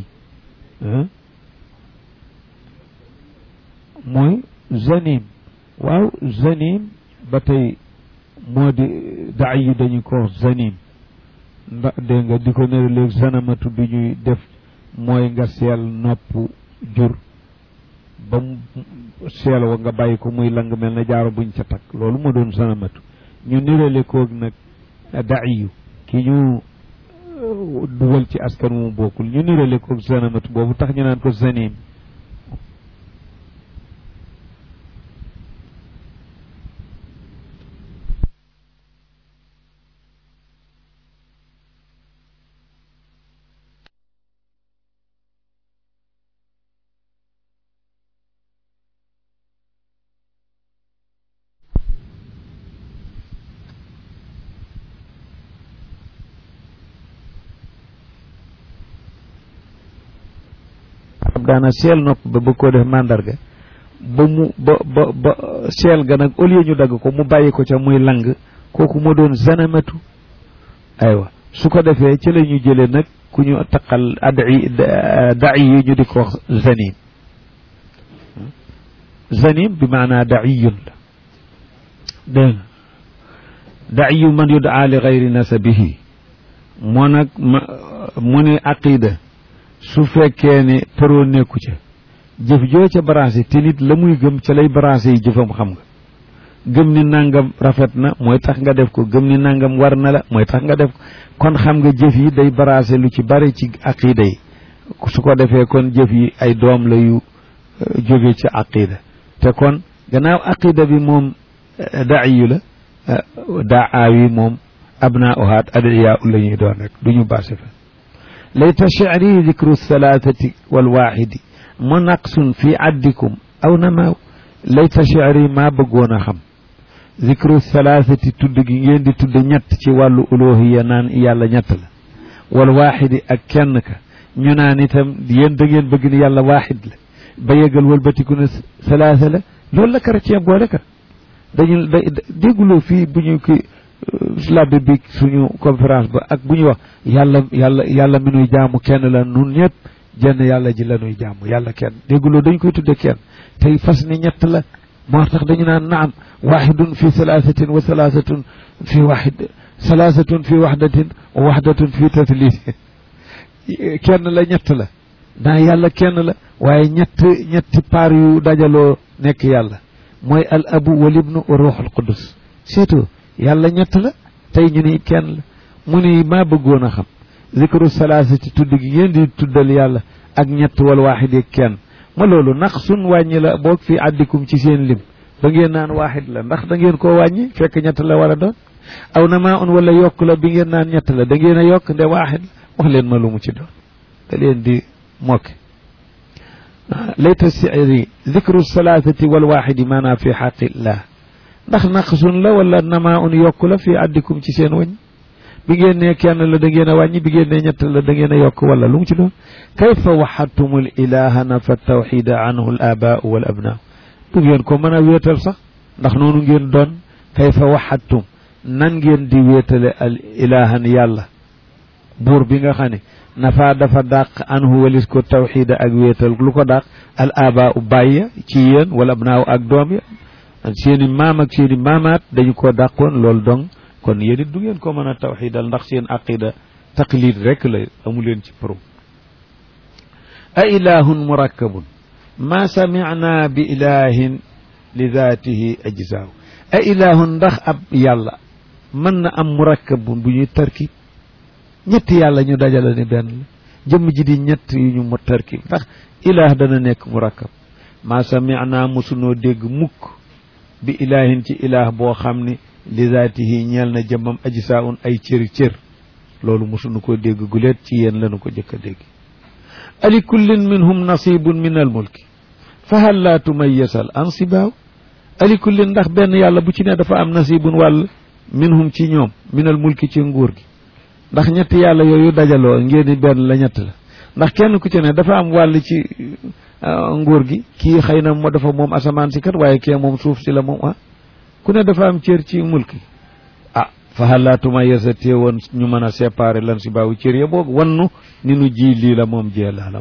mooy zanim waaw zanim ba tey moo di daiyu dañu ko wax zanim ndax dégg nga di ko nere léegi zanamatu bi ñuy def mooy nga seel nopp jur ba mu seel wa nga bàyyi ko muy lang mel na jaaro buñ ca takk loolu moo doon zanamatu ñu nirale koog nag daiyu ki ñu dugal ci askan wu mu bokkul ñu nirale koog zanamatu boobu tax ñu naan ko zanim daana seel nopp ba bëgg koo def mandarga ba mu ba ba ba seel ga nag au lieu ñu dagg ko mu bàyyi ko ca muy lang kooku moo doon zanamatu aywa su ko defee ci la ñu jëlee nag ku ñu taqal adi da'i yi ñu di ko wax zanim zanim bi maanaa da'iyun la dégg nga da'iyu man yudaa li gayri nasabihi moo nag ma mu ne aqida su fekkee ne përoo nekku ca jëf joo ca branché te nit la muy gëm ca lay branché yi jëfam xam nga gëm ni nangam rafet na mooy tax nga def ko gëm ni nangam war na la mooy tax nga def ko kon xam nga jëf yi day branché lu ci bari ci aqida yi su ko defee kon jëf yi ay doom la yu jóge ci aqida te kon gannaaw aqida bi moom daiyu la daa aawi moom abnaa uhaat adiyaa la ñuy doon rek du ñu baase fa layta shi'ri dikru thalathati walwaxidi mu naqsun fi addikum aw namaaw layta shi'ri maa bëggoon a xam dikru thalathati tudd gi ngeen di tudd ñett ci wàllu uluhiya naan yàlla ñett la walwaxidi ak kenn ka ñu naan itam yéen da ngeen bëgg ni yàlla waaxid la ba yëgal wëlbatiku ne salaasa la loolu la chrétien boole kat dañu da dégguloo fii bu ñu ki labbe bi suñu conférence ba ak bu ñu wax yàlla yàlla yàlla mi nuy jaamu kenn la nun ñëpp jenn yàlla ji la nuy jaamu yàlla kenn dégguloo dañ koy tudde kenn tey fas ni ñett la moo tax dañu naan naam waxidun fi salaasatin wa salaasatun fi waxid salaasatun fi waxdatin wa waxdatun fi tatlis kenn la ñett la naa yàlla kenn la waaye ñett ñetti paar yu dajaloo nekk yàlla mooy al abu wal ibnu wa ruuxul qudus surtout yàlla ñett la tey ñu ni kenn la mu ni maa bëggoon a xam zikru salaasa ci tudd gi ngeen di tuddal yàlla ak ñett wal waaxid ak kenn ma loolu nax sun wàññi la boog fii àddikum ci seen lim ba ngeen naan waaxid la ndax da ngeen koo wàññi fekk ñett la war a doon aw na maa un wala yokk la bi ngeen naan ñett la da ngeen a yokk nde waaxid la wax leen ma lu mu ci doon da leen di mokke layta siri zikru salaasati wal waaxidi maanaam fi xaqillah ndax naqsun la wala namaa un yokk la fii addikum ci seen wàññ bi ngeen ne kenn la da ngeen a wàññi bi ngeen ne ñett la da ngeen a yokk wala lu mu ci doon kayfa waxadtum al ilaha nafa tawxida anhu al abaau wal abnaa du ngeen ko mën a wéetal sax ndax noonu ngeen doon kayfa waxadtum nan ngeen di wéetale al ilahan yàlla buur bi nga xam ne nafa dafa dàq anhu walis ko tawxida ak wéetal lu ko dàq al abaau bàyya ci yéen wala abnaaw ak doom ya seeni maam ak seeni maamaat dañu ko dàqoon loolu dong kon yéen it du ngeen ko mën a tawxidal ndax seen aqida taqlid rek la amu leen ci pro a ilahun murakkabun ma samicna bi ilahin li daatihi ajzaaw a ilahun ndax ab yàlla mën na am murakkabun bu ñuy tarkib ñetti yàlla ñu dajale ni benn la jëmm ji di ñett yu ñu mu tarkib ndax ilah dana nekk murakkab ma samicna mosunoo dégg mukk bi ilahin ci ilah boo xam ne li zaatihi ñeel na jëmmam aji saa un ay cëri cër loolu mosuñu ko dégg guleet ci yéen lañu ko jëkk a dégg ali kullin minhum nasibun min al mulki fa hal laa tumayyasal ansibaaw ali kullin ndax benn yàlla bu ci ne dafa am nasibun wàll minhum ci ñoom min al mulki ci nguur gi ndax ñetti yàlla yooyu dajaloo ngeen di benn la ñett la ndax kenn ku ci ne dafa am wàll ci nguur gi kii xëy na moo dafa moom asamaan si kat waaye kii moom suuf si la moom ah ku ne dafa am cër ci mulki ah fa xalaatuma yesa téewoon ñu mën a séparer lan si baawu cër ya boog wannu ni nu ji lii la moom jee laalam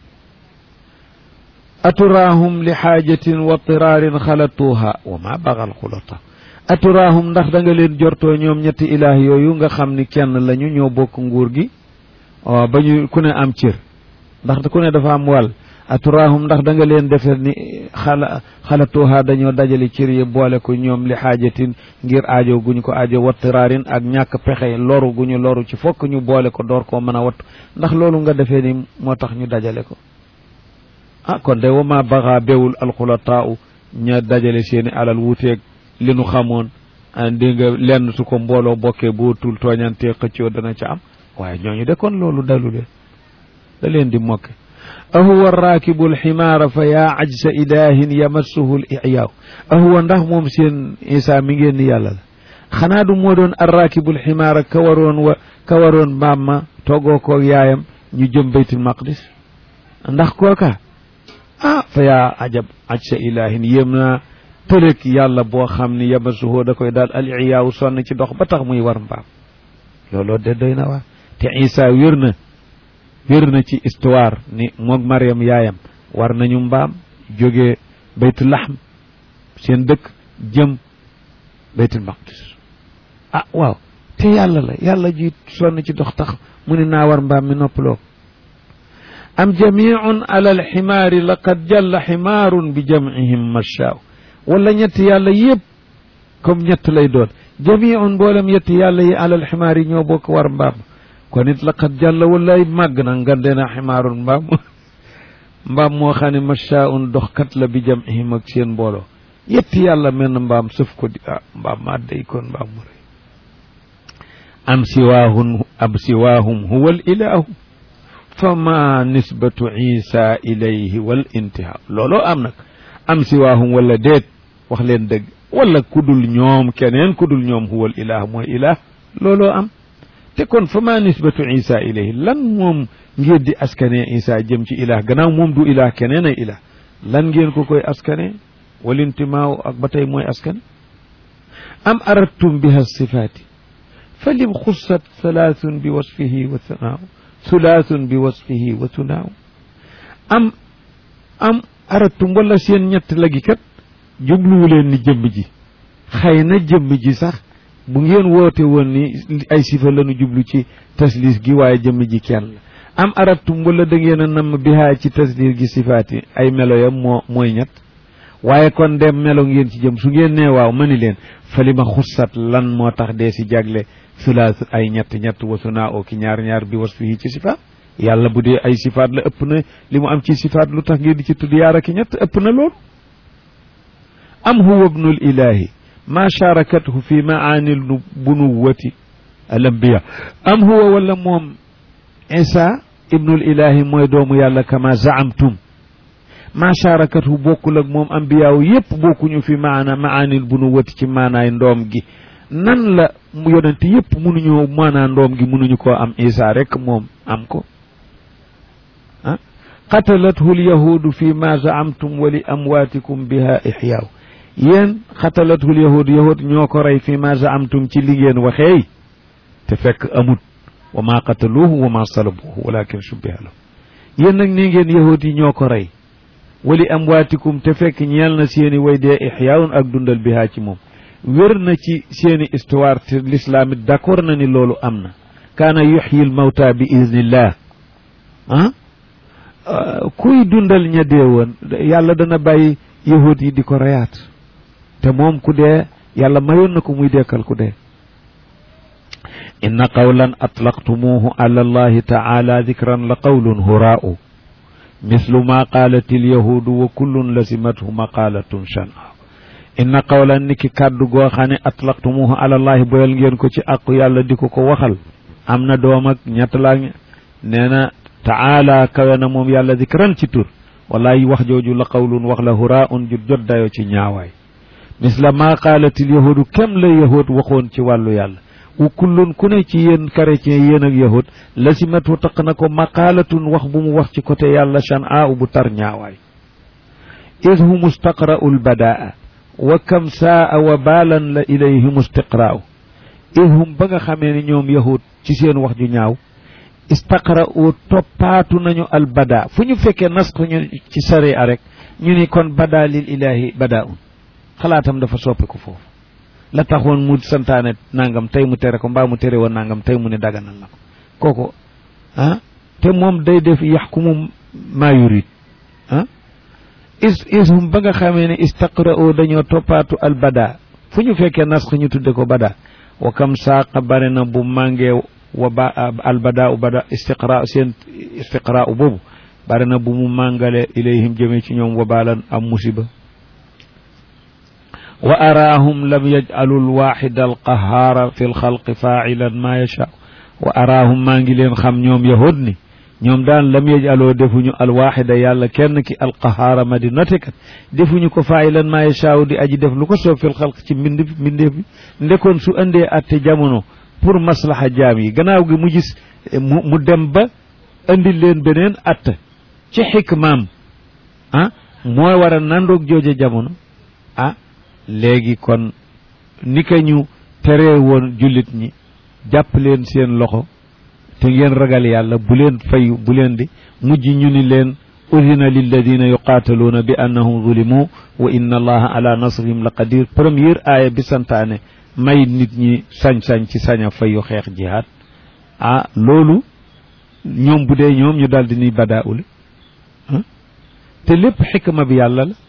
aturaahum li xaajatin wa tiraarin xalatuuha wa ma baxal xulata aturaahum ndax da nga leen jortoo ñoom ñetti ilaah yooyu nga xam ni kenn lañu ñoo bokk nguur gi ba ñu ku ne am cër ndax ku ne dafa am wàll aturaahum ndax da nga leen defee ni xala xalatuuha dañoo dajale cër yi boole ko ñoom li xaajatin ngir aajo gu ñu ko aajo wa tiraarin ak ñàkk pexe loru gu ñu loru ci fokk ñu boole ko door koo mën a wattu ndax loolu nga defee ni moo tax ñu dajale ko ah kon de wama baxa bewul alxulataau ña dajale seeni alal wuuteeg li nu xamoon di nga lenn su ko mbooloo bokkee boo tul tooñantee xëccoo dana ca am waaye ñooñu de kon loolu dalu leen da leen di mokke ahuwa raakibu alximaara fa yaa ajsa ilahin yamassuhu l iyaaw ahuwa ndax moom seen isa mi ngeen ni yàlla la xanaa du moo doon arraakibu alximaara ka waroon wa ka waroon mbaam ma toggoo koog yaayam ñu jëm baytul maqdis ndax kooka ah fa yaa ajab aj sa ilahin yéem naa tëlëg yàlla boo xam ni yamasuhoo da koy daal al iyaaw sonn ci dox ba tax muy war mbaam looloo de doy na waa te isa wér na wér na ci histoire ni moog mariam yaayam war nañu mbaam jógee baytul laxm seen dëkk jëm baytul maqdis ah waaw te yàlla la yàlla ji sonn ci dox tax mu ni naa war mbaam mi noppaloo am jamiun ala alximaari laqad jalla ximaarun bi jamcihim machaaw wala ñetti yàlla yëpp comme ñett lay doon jamiun mboolem ñetti yàlla yi ala alximaar yi ñoo bokk war mbaam kon it laqad jalla wallaay màgg na ngande na ximaarun mbaam mbaam moo xam ne machaaun doxkat la bi jamcihim ak seen mbooloo yetti yàlla menn mbaam sëf ko di ah mbaam maa day kon mbaam mu rëy am siwaahun am siwaahum huwa al ilahu fama nisbatu isa ilayhi wal intihaa looloo am nag am siwaahum wala déet wax leen dëgg wala kudul ñoom keneen kudul ñoom huwal ilah mooy ilah looloo am te kon fama nisbatu isa ilayhi lan moom ngeen di askane isa jëm ci ilah gannaaw moom du ilah keneen ay ilah lan ngeen ko koy askane wal intimaaw ak ba tey mooy askan am aradtum biha sifaati fa lim xussat salaasun bi wasfihi wa sanaaw sulaasun bi wasfihi wa sunaaw am am aratum wala seen ñett lagi kat jubluwu leen ni jëmm ji xëy na jëmm ji sax bu ngeen woote woon ni ay sifa lañu jublu ci taslis gi waaye jëmm ji kenn la am aratum wala da ngeen a namm bihaa ci taslis gi sifaati ay melo yam moo mooy ñett waaye kon dem melo ngeen ci jëm su ngeen nee waaw ma ni leen fa li ma xussat lan moo tax dee si jagle sulaas ay ñett ñett wasu naa oo ki ñaar ñaar bi was fii ci sifaat yàlla bu dee ay sifaat la ëpp na li mu am ci sifaat lu tax ngeen di ci tudd yaar ak ñett ëpp na loolu am huwa ibnul ilahi ma sharakathu fi maani bunuwati al ambiya am huwa wala moom isa ibnul ilahi mooy doomu yàlla kama zaamtum ma sharakathu bokkul ak moom ambiyaaw yépp bokkuñu fi maana maanil bunuwati ci maanaay ndoom gi nan la mu yonent yépp mënuñoo maanaa ndoom gi mënuñu koo am isa rek moom am ko ah qatalathu lyahudu fi ma zaamtum wa li amwaatikum biha ixyaaw yéen xatalathu lyahudu yahud ñoo ko rey fi ma zaamtum ci li ngeen waxeey te fekk amut wa ma qataluuhu wa ma salabuuhu walakin shubbiha lahu yéen nag ni ngeen yahud yi ñoo ko rey wali amwaatikum te fekk ñeel na seeni way dee ixyaawun ak dundal bihaa ci moom wér na ci seeni histoire te l'islam it d'accord na ni loolu am na kaana yuxyi l mawta bi idnillah ah kuy dundal ña dee woon yàlla dana bàyyi yahud yi di ko reyaat te moom ku dee yàlla mayoon na ko muy dekkal ku dee inna qawlan atlaqtumuhu ala allahi taala dikran la qawlun huraa'u mislu ma qaalat ilyahudu wa kullun lasimathu maqaalatun shan'a inna qawlan ni ki kàddu goo xam ne atlaqtumuhu ala allahi boyal ngeen ko ci àqu yàlla di ko ko waxal am na doom ak ñett laa nee na taala kawe na moom yàlla dikran ci tur wallahi wax jooju la qawlun wax la huraa'un ju jot dayo ci ñaawaay misla ma qaalat ilyahudu kem la yahud waxoon ci wàllu yàlla wa kullun ku ne ci yéen chrétien yéen ak yahud lasimatu taq na ko maqaalatun wax bu mu wax ci côté yàlla shan'a bu tar ñaawaay id hum istaqra'u lbadaa wa kam saa wa baalan la ilayhim istiqraa'u id hum ba nga xamee ni ñoom yahud ci seen wax ju ñaaw istaqra'u toppaatu nañu albada fu ñu fekkee nasx ñu ci sariya rek ñu ni kon bada lil ilahi badaun xalaatam dafa soppiku foofu la taxoon mu santaane nangam tey mu tere ko mbaa mu tere woon nangam tey mu ne daganal na ko kooku ah te moom day def yaxkumu maa yurid ah is ishum ba nga xamee ne istaqra'u dañoo toppaatu al bada fu ñu fekkee nasx ñu tudde ko bada wa kam saaqa bare na bu màngee wa ba al bada u bada istiqra seen istiqra u boobu bare na bu mu màngale ilayhim jëmee ci ñoom wa baalan am musiba wa araahum lam yaj'alu alwaxida alqahaara fi lxalqi faacilan maa yashaa wa araahum maa ngi leen xam ñoom yahud ni ñoom daan lam yaj'aloo defuñu alwaxida yàlla kenn ki alqahaara ma di notekat defuñu ko faacilan maa yashaa di aji def lu ko soob fi lxalq ci mbind mbindeef bi ndekoon su andee atte jamono pour maslaha jaam yi gannaaw gi mu gis mu mu dem ba andi leen beneen atte ci xikmaam ah mooy war a nandoog jooja jamono ah léegi kon ni ka ñu teree woon jullit ñi jàpp leen seen loxo te ngeen ragal yàlla bu leen fayu bu leen di mujj ñu ni leen udina lilladina yuqaataluuna bi annahum zulimu wa inna allaha ala nasrihim la qadir première aaya bi santaane may nit ñi sañ-sañ ci sañ a fayu xeex jihaad ah loolu ñoom bu dee ñoom ñu daal di ni badaa ule te lépp xikma bi yàlla la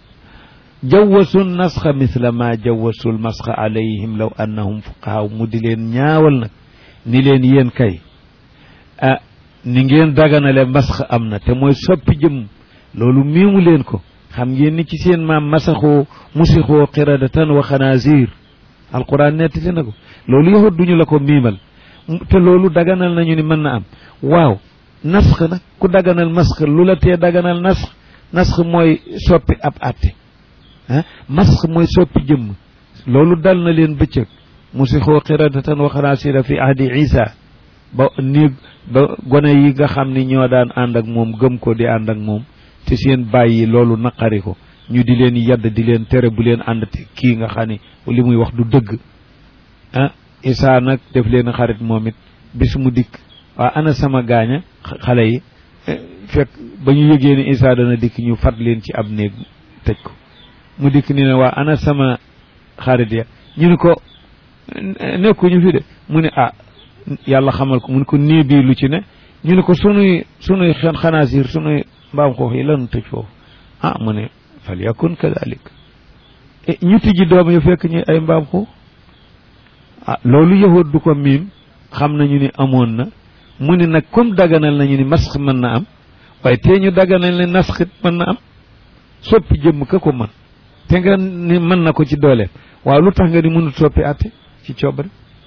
jawwasu nasxa misla ma jawwasul masxa alayhim law annahum fuqahaa mu di leen ñaawal nag ni leen yéen kay ah ni ngeen daganale masxa am na te mooy soppi jëm loolu miimu leen ko xam ngeen ni ci seen maam masaxoo musixoo qiradatan wa xanaazir alquran nettali na ko loolu yahut duñu la ko miimal te loolu daganal nañu ni mën na am waaw nasx nag ku daganal masx lu la tee daganal nasx nasx mooy soppi ab àtte ah masx mooy soppi jëmm loolu dal na leen bëccëg musixoo qiradatan wa xanaasira fi ahdi isa ba néeg ba gone yi nga xam ni ñoo daan ànd ak moom gëm ko di ànd ak moom te seen bàyyi loolu naqari ko ñu di leen yadd di leen tere bu leen ànd te kii nga xam ni li muy wax du dëgg ah isa nag def leen xarit moom it bis mu dikk waa ana sama gaaña xale yi fekk ba ñu yëgee ni isa dana dikk ñu fat leen ci ab néeg tëj ko mu dikk ni ne waa ana sama xarit ya ñu ni ko nekkuñu fi de mu ne ah yàlla xamal ko mu ne ko nii bii lu ci ne ñu ne ko sunuy sunuy xen xanaasir sunuy mbaam xoox yi lanu tëj foofu ah mu ne fal yakun kadalik ñu tijji doom yu fekk ñu ay mbaam xoox ah loolu yahut du ko miim xam nañu ni amoon na mu ne nag comme daganal nañu ni masx mën na am waaye tee ñu daganal ne nasxit mën na am soppi jëmm ka ko mën te nga ni mën na ko ci dooleem waaw lu tax nga ni mënut soppi àtte ci coobare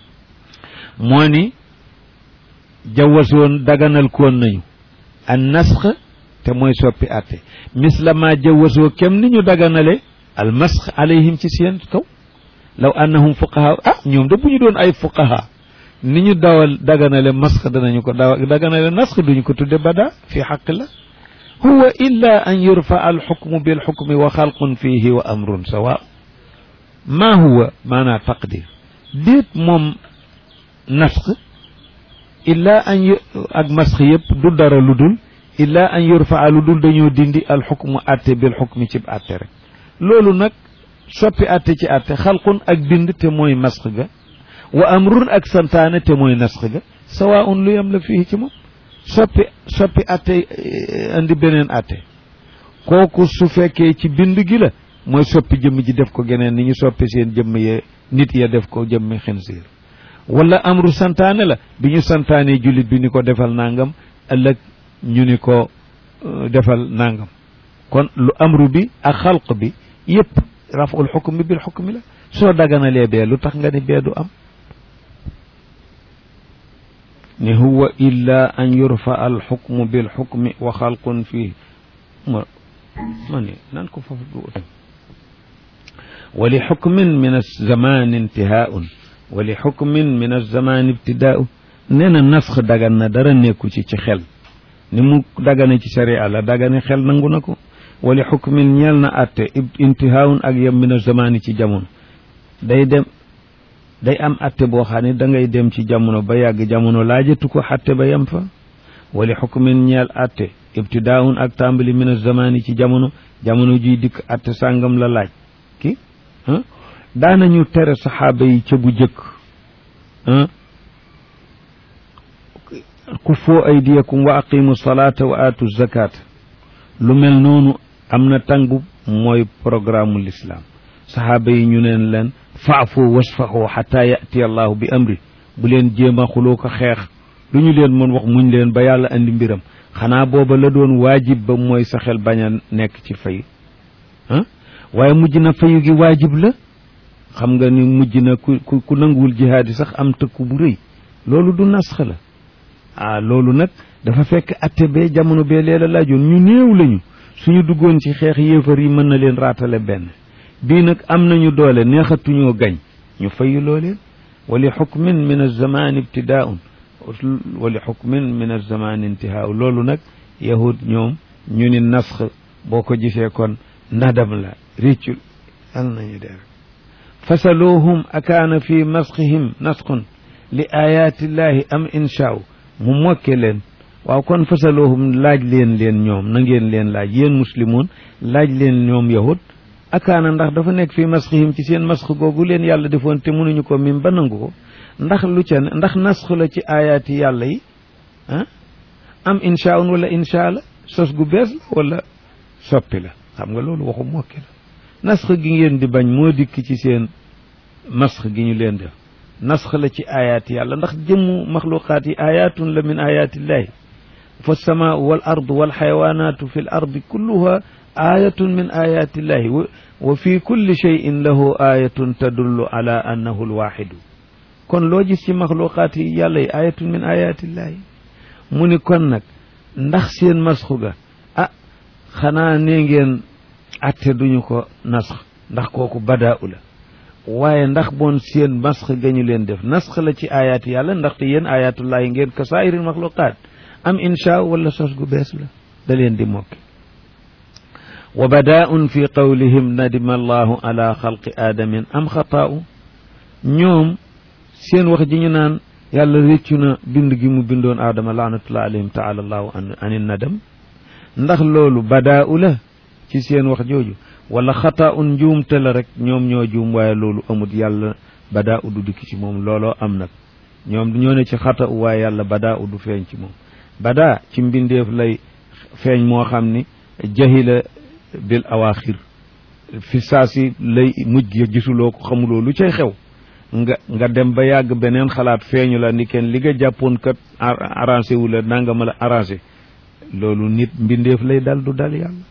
moo ni jawwasoon daganal koon nañu an nasx te mooy soppi àtte misla ma jawwasoo kem ni ñu daganale al masx alayhim ci seen kaw law annahum fuqaha ah ñoom de bu ñu doon ay fuqaha ni ñu dawal daganale masx danañu ko daw daganale nasx duñu ko tudde bada fi xaqillah huwa illa an yurfa al xukmu bil xukmi wa xalqun fihi wa amrun sawa ma huwa maanaa taqdir déet moom nasx illa an ak masx yëpp du dara lu dul illa an yurfa lu dul dañoo dindi al xukmu atte bil xukmi ci atte rek loolu nag soppi atte ci atte xalqun ak bind te mooy masx ga wa amrun ak santaane te mooy nasx ga sawaun lu yam la fii ci moom soppi soppi atte andi beneen atte kooku su fekkee ci bind gi la mooy soppi jëmm ji def ko geneen ni ñu soppi seen jëmm ya nit ya def ko jëmmi xinsiir wala amru santaane la bi ñu santaane jullit bi ni ko defal nangam ëllëg ñu ni ko defal nangam kon lu amru bi ak xalq bi yëpp raful xukm bi bil xukmi la soo daganalee bee lu tax nga ni bee du am ni huwa illa an yurfa al xukmu bil xukmi wa xalqun fii ma ma ni nan ko foofu du wa li xukmin min alzaman intihaun wa li xukmin min alzamaan ibtidaau nee na nasx dagan na dara nekku ci ci xel ni mu dagane ci sharia la dagane xel nangu na ko wa li xukmin ñeel na atte intihaawun ak yem min alzamaani ci jamono day dem day am atte boo xam ne da ngay dem ci jamono ba yàgg jamono laajatu ko atte ba yem fa wa li xukmin ñeel atte ibtidaawun ak tàmbali min alzamaani ci jamono jamono juy dikk atte sàngam la laaj ki daanañu tere saxaaba yi ca bu jëkk kuffoo aydiyakum wa aqimu salaata wa aatu zakata lu mel noonu am na tàngu mooy programme l'islam saxaaba yi ñu neen leen faafu wasfaxu xata yati allahu bi amri bu leen jéem a xuloo ko xeex lu ñu leen mën wax muñ leen ba yàlla andi mbiram xanaa booba la doon waajib ba mooy sa xel bañ a nekk ci fay ah waaye mujj na fayu gi waajib la xam nga ni mujj na ku ku ku nanguwul jihaad yi sax am tëkku bu rëy loolu du nasx la ah loolu nag dafa fekk atte bee jamono bee leela laajoon ñu néew lañu suñu duggoon ci xeex yéefar yi mën na leen raatale benn bii nag am nañu doole neexatuñoo gañ ñu fayu looleen wa li xukmin min alzamaan ibtidaun wa li xukmin min alzamaan intihaau loolu nag yahud ñoom ñu ni nasx boo ko gisee kon nadam la réccul al nañu dee rek fasaluuhum akaana fi masxihim nasxun li ayaatillahi am inshaaw mu mokke leen waaw kon fasaluuhum laaj leen leen ñoom na ngeen leen laaj yéen muslimoon laaj leen ñoom yahud akaana ndax dafa nekk fi masxihim ci seen masx googu leen yàlla defoon te mënuñu ko mim ba nangu ko ndax lu ca ndax nasx la ci ayaati yàlla yi ah am inshaaun wala insha la sos gu bees la wala soppi la xam nga loolu waxu mokke la nasx gi ngeen di bañ moo dikk ci seen masx gi ñu leen def nasx la ci ayaat yàlla ndax jëmmu maxluqaat yi ayaatun la min ayaatillahi fa samaau wal ardu wal xayawaanaatu fi l ardi kulluha ayatun min ayaatillahi wa fi kulli cheyin lahu ayatun tadullu ala annahu lwaxidu kon loo gis ci maxluqaat yi yàlla yi ayatun min ayaatillahi mu ni kon nag ndax seen masxu ga ah xanaa nee ngeen atte duñu ko nasx ndax kooku badaau la waaye ndax boon seen masx gañu leen def nasx la ci ayaati yàlla ndaxte yéen ayatullahi ngeen ka saa'iril maxluqaat am insha wala sos gu bees la da leen di mokki wa badaa'un fi qawlihim nadima allahu ala xalqi aadamin am xataa'u ñoom seen wax ji ñu naan yàlla réccu na bind gi mu bindoon aadama laanatullah alayhim taala allahu an nadam ndax loolu badaa'u la ci seen wax jooju wala xataa un njuumte la rek ñoom ñoo juum waaye loolu amut yàlla badaa u du dikk ci moom looloo am nag ñoom ñoo ne ci xata u waaye yàlla badaa u du feeñ ci moom badaa ci mbindeef lay feeñ moo xam ni jahila bil awaaxir fi saa si lay mujj ga gisuloo ko xamuloo lu cay xew nga nga dem ba yàgg beneen xalaat feeñu la ni kenn li nga jàppoon kat arrangé wu la nanga ma la arrangé loolu nit mbindeef lay dal du dal yàlla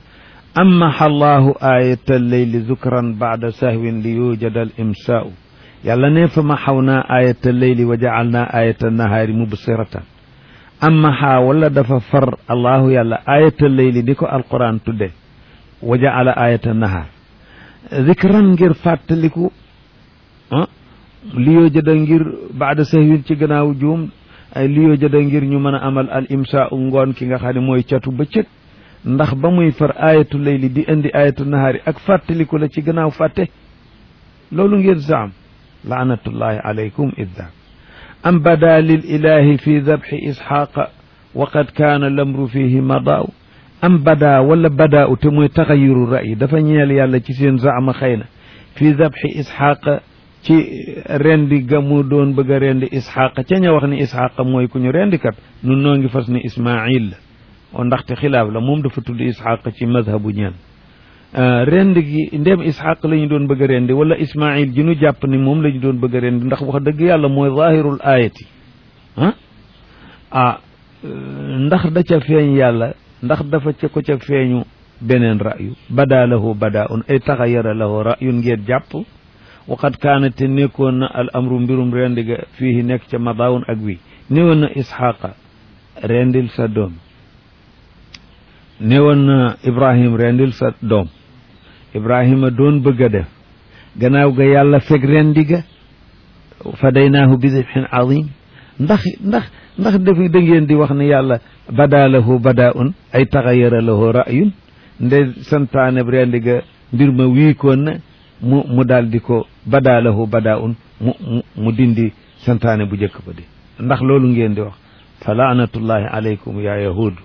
amaha allahu ayata alleyli zukran baada sahwin li yujada al imsaau yàlla ne fa ma xaw naa ayata alleyli wa jacal naa ayata nahaari mubsiratan amaha wala dafa far allahu yàlla ayata alleyli di ko alquran tudde wa jacala ayata nahaar zikran ngir fàttaliku ah li yujada ngir baada sahwin ci gannaaw juum ay li yujada ngir ñu mën a amal al imsaau ngoon ki nga xam ne mooy catu bëccëg ndax ba muy far ayatu layli di indi ayatu nahaari ak fàttaliku la ci gannaaw fàtte loolu ngeen zaam laanatullahi alaykum iddaak am bada lil ilahi fi dabxi isxaaqa wa qad kaana lamru fihi madaaw am bada wala badaaw te mooy taxayiru ra'yi dafa ñeel yàlla ci seen zaama xëy na fi dabxi isxaaqa ci rendi ga mu doon bëgg a rendi isxaaqa ca ña wax ni isxaaqa mooy ku ñu rendi kat nun noo ngi fas ni ismail la o ndaxte xilaaf la moom dafa tudd isxaq ci mazhabu ñeen rend gi ndem isxaq la ñu doon bëgg a rendi wala ismail ji nu jàpp ni moom la ñu doon bëgg a rendi ndax wax dëgg yàlla mooy zahirul ayati ah ah ndax da ca feeñ yàlla ndax dafa ca ko ca feeñu beneen rayu bada lahu bada un ay taxayara lahu rayun ngeen jàpp waqad kaana te nekkoon na al amru mbirum rendi ga fii nekk ca madaawun ak wi néewoon na isxaqa rendil sa doom newoon na ibrahim rendil sa doom ibrahima doon bëgg a def gannaaw ga yàlla fekk rendi ga fadaynaahu bi dibhin azim ndax ndax ndax def da ngeen di wax ne yàlla bada lahu badaun ay taxayara lahu ra'yun nde santaane rendi ga mbir ma wiikoon na mu mu daal di ko bada lahu badaun mu mu mu dindi santaane bu njëkk ba di ndax loolu ngeen di wax fa laanatullahi alaykum ya yahud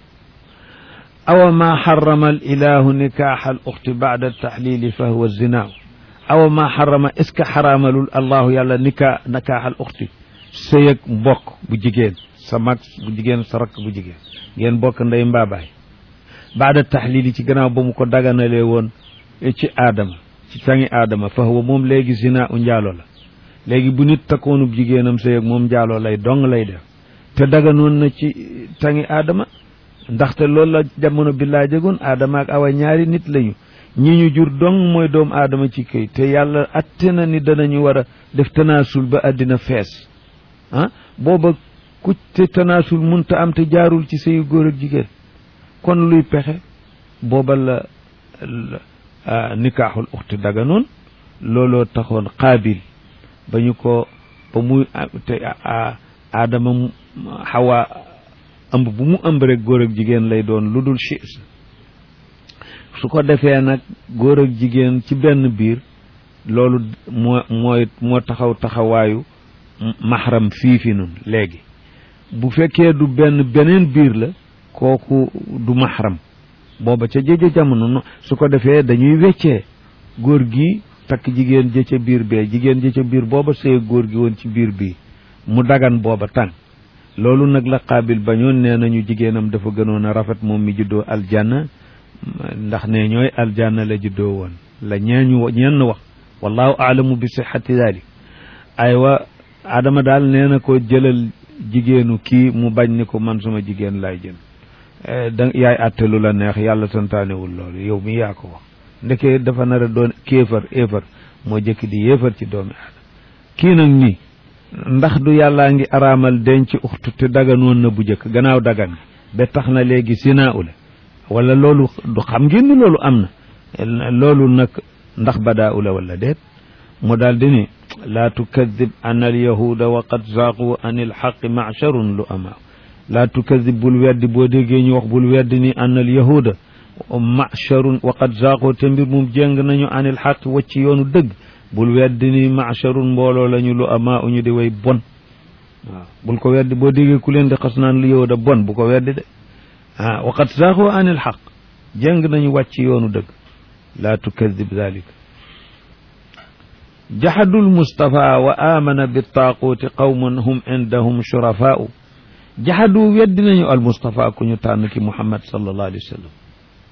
awa ma xarama al ilahu nikaaxa al uxti bacda altaxlili fa huwa zinaa awa ma xarama est ce que xaraamalul allahu yàlla nika nikaaxa al uxti sëyëg mbokk bu jigéen sa mag bu jigéen sa rakk bu jigéen ngeen bokk ndey mbaabaay baada taxlili ci gannaaw ba mu ko daganalee woon ci aadama ci sangi aadama fa huwa moom léegi zina u njaalo la léegi bu nit takkoonub jigéenam sëyëg moom njaaloo lay dong lay def te daganoon na ci tangi aadama ndaxte loolu la jamono bi laa jegoon aadama ak awa ñaari nit lañu ñi ñu jur dong mooy doomu aadama ci këy te yàlla atte na ni danañu war a def tanaasul ba àddina fees ah booba ku te tanaasul munta am te jaarul ci sëyu góor ak jigéen kon luy pexe booba la nikaaxul uxti daganoon looloo taxoon qaabil ba ñu ko ba muy te aadama xawa ëmb bu mu ëmb rek góor ak jigéen lay doon lu dul chis su ko defee nag góor ak jigéen ci benn biir loolu moo mooy moo taxaw taxawaayu maxaram fii fi nun léegi bu fekkee du benn beneen biir la kooku du maxaram booba ca jëjë jamono su ko defee dañuy weccee góor gi takk jigéen jë ca biir bee jigéen jë ca biir booba sëy góor gi woon ci biir bii mu dagan booba tàng loolu nag la qaabil bañoon nee nañu jigéenam dafa gënoon a rafet moom mi juddoo aljanna ndax ne ñooy aljanna la juddoo woon la ñeeñu ñenn wax wallahu aalamu bi sixati dalik aywa adama daal nee na ko jëlal jigéenu kii mu bañ ni ko man suma jigéen laay jël da yaay àttelu la neex yàlla santaanewul loolu yow mi yaa ko wax ndeke dafa nar a doon kéefar éefar moo jëkk di yéefar ci doomi aadama kii nag nii ndax du yàllaa ngi araamal denc uxtu te daganoon na bu jëkk gannaaw dagan ba tax na léegi sinaa ule wala loolu du xam ngeen ni loolu am na loolu nag ndax badaa ula wala déet mu daal di ni laa tukadib an alyahuda wa qad zaaqu an ilxaqi macharun lu amaaw laa tukadib bul weddi boo déggee ñu wax bul weddi ni an alyahuda macharun wa qad zaaqu te mbir mum jéng nañu an ilxaqi wacci yoonu dëgg bul weddi ni macharun mbooloo lañu lu amaa uñu di way bon waaw bul ko weddi boo déggee ku leen di xas naan lu yahuda bon bu ko weddi de ah wa qad zaaqu an ilxaq jéng nañu wàcc yoonu dëgg laa tukadib dalika jaxadul Mustapha wa amana bi taaquuti qawmun hum indahum shurafaau jaxadu weddi nañu al Mustapha ku ñu tànn ki Muhammad sallallahu alayhi wa sallam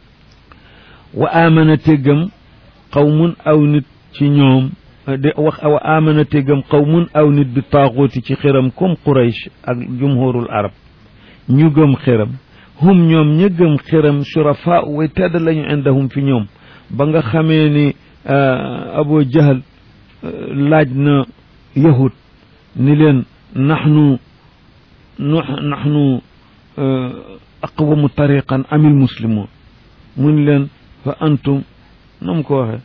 wa amana téggam qawmun aw nit ci ñoom de wax wa amana téggam qawmun aw nit bi taaquuti ci xiram comme Quraysh ak jumhurul arab ñu gëm xiram hum ñoom ña gëm xiram shurafaau way tedd lañu indahum fi ñoom ba nga xamee ni Abu Jahal laaj na yahud ni leen naxnu naxnu aqwamu tariqan amil muslimun mun leen fa antum nu mu ko waxe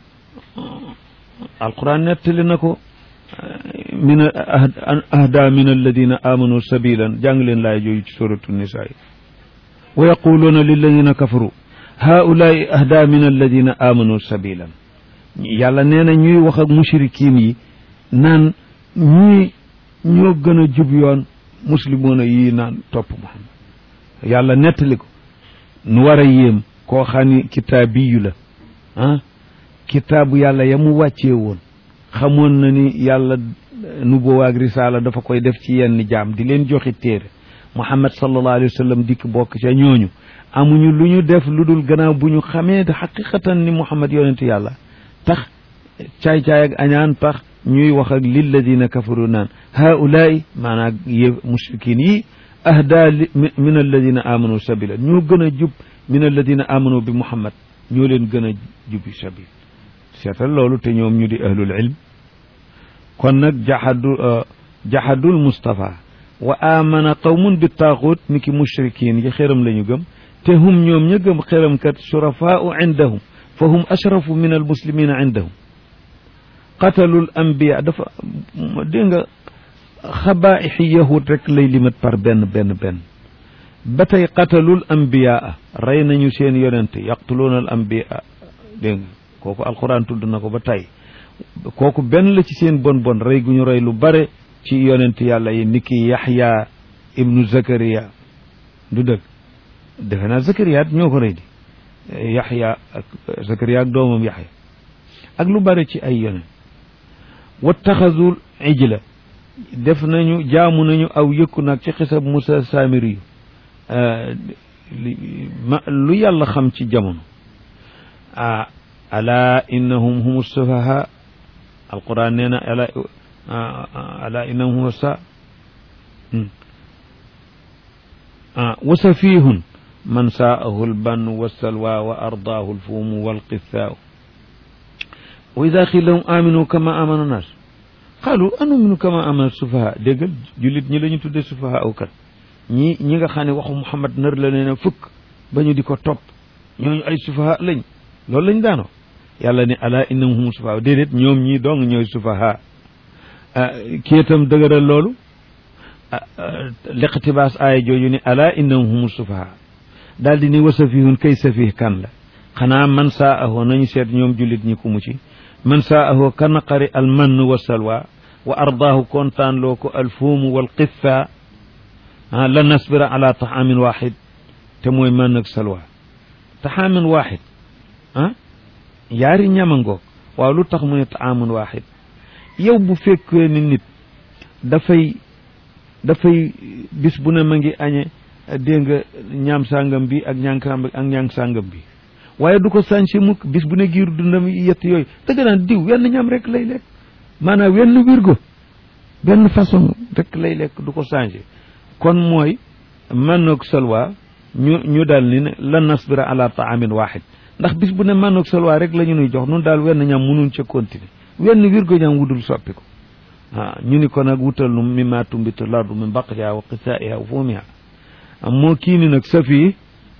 alquran nettali na ko min ahda min alladina amanu sabilan jàng leen laay jooju ci suratu nisaa yi wa yaquluuna lilladina kafaru haulaai ahda min alladina amanu sabilan yàlla nee na ñuy wax ak mushrikiin yi naan ñii ñoo gën a jub yoon muslimoona yii naan topp Muhammad yàlla nettali ko nu war a yéem koo xam ni kitaabiyu la ah kitaabu yàlla ya mu wàccee woon xamoon na ni yàlla nubuwa ak risaala dafa koy def ci yenn jaam di leen joxi téere Muhammad sallallahu alayhi wa sallam dikk bokk ca ñooñu amuñu lu ñu def lu dul gannaaw bu ñu xamee xaqiqatan ni Muhammad yonentu yàlla tax caay-caay ak añaan tax ñuy wax ak lilladina kafaru naan haulaai maanaam yé mushrikin yi ahda min alladina amanu sabila ñoo gën a jub min alladina amanu bi muhammad ñoo leen gën a jubi sabil seetal loolu te ñoom ñu di ahlul ilm kon nag jaxadu jaxadul mustafa wa amana qawmun bi taaxut ni ki mushrikin yi xëram la ñu gëm te hum ñoom ña gëm xëram kat shurafaau indahum fa hum ashrafu min almuslimina indahum qatalul ambiya dafa dégg nga xabaixi yahud rek lay limat par benn benn benn ba tey qatalul ambiyaa rey nañu seen yonente yaqtuluuna al ambiya dégg nga kooku alquran tudd na ko ba tey kooku benn la ci seen bon bon rey gu ñu rey lu bare ci yonent yàlla yi niki yaxya ibnu zakariya du dëgg defe naa zakariya ñoo ko rey di yaxya ak zakariya ak doomam yaxya ak lu bare ci ay yonent wattaxazul ijla def nañu jaamu nañu aw yëkku nag ci xisab Musa Samiri ma lu yàlla xam ci jamono ah ala innahum humu sufaha alquran nee na ala ala innahum humu sa wa safihun man saahu albannu wassalwa wa ardaahu alfuumu walqithaaw wa ida xiila lahum aminu kama amana nas qaalu anuminu kama amana sufaha déggal jullit ñi la ñu tudde sufaha aw kat ñi ñi nga xam ne waxu Muhammad nar la leen a fukk ba ñu di ko topp ñooñu ay sufaha lañ loolu lañ daanoo yàlla ne ala innahum hum sufaha déedéet ñoom ñii dong ñooy sufaha kii itam dëgëral loolu liqtibaas aaya jooju ne ala innahum hum sufaha daal di ni wa safihun kay safih kan la xanaa man saa ahoo nañu seet ñoom jullit ñi ku mu ci man saa ahoo ka naqari al mann wa salwa wa ardaahu kontaan loo ko al fuumu wal qitha la nasbira ala taxaamin waxid te mooy man ak salwa taxaamin waxid ah yaari ñama ngoog waaw lu tax mu ne taxaamin waxid yow bu fekkee ni nit dafay dafay bis bu ne ma ngi añe dégg nga ñaam sàngam bi ak ñàng sàngam ak ñàng sàngam bi waaye du ko sànci mukk bis bu ne giiru dundam yett yooyu dëgg naan diw wenn ñam rek lay lekk maanaam wenn wirgo benn façon rek lay lekk du ko changé kon mooy mannoog salwa ñu ñu daal ni ne la nasbira ala taamin waxid ndax bis bu ne mannoog salwa rek la ñu nuy jox nun daal wenn ñam mënuñ ca continuer wenn wirgo ñam wudul soppi ko ah ñu ni ko nag wutal nu mimma tumbitu lardu min baqliha wa qisaiha wa fumiha moo kii ni nag safi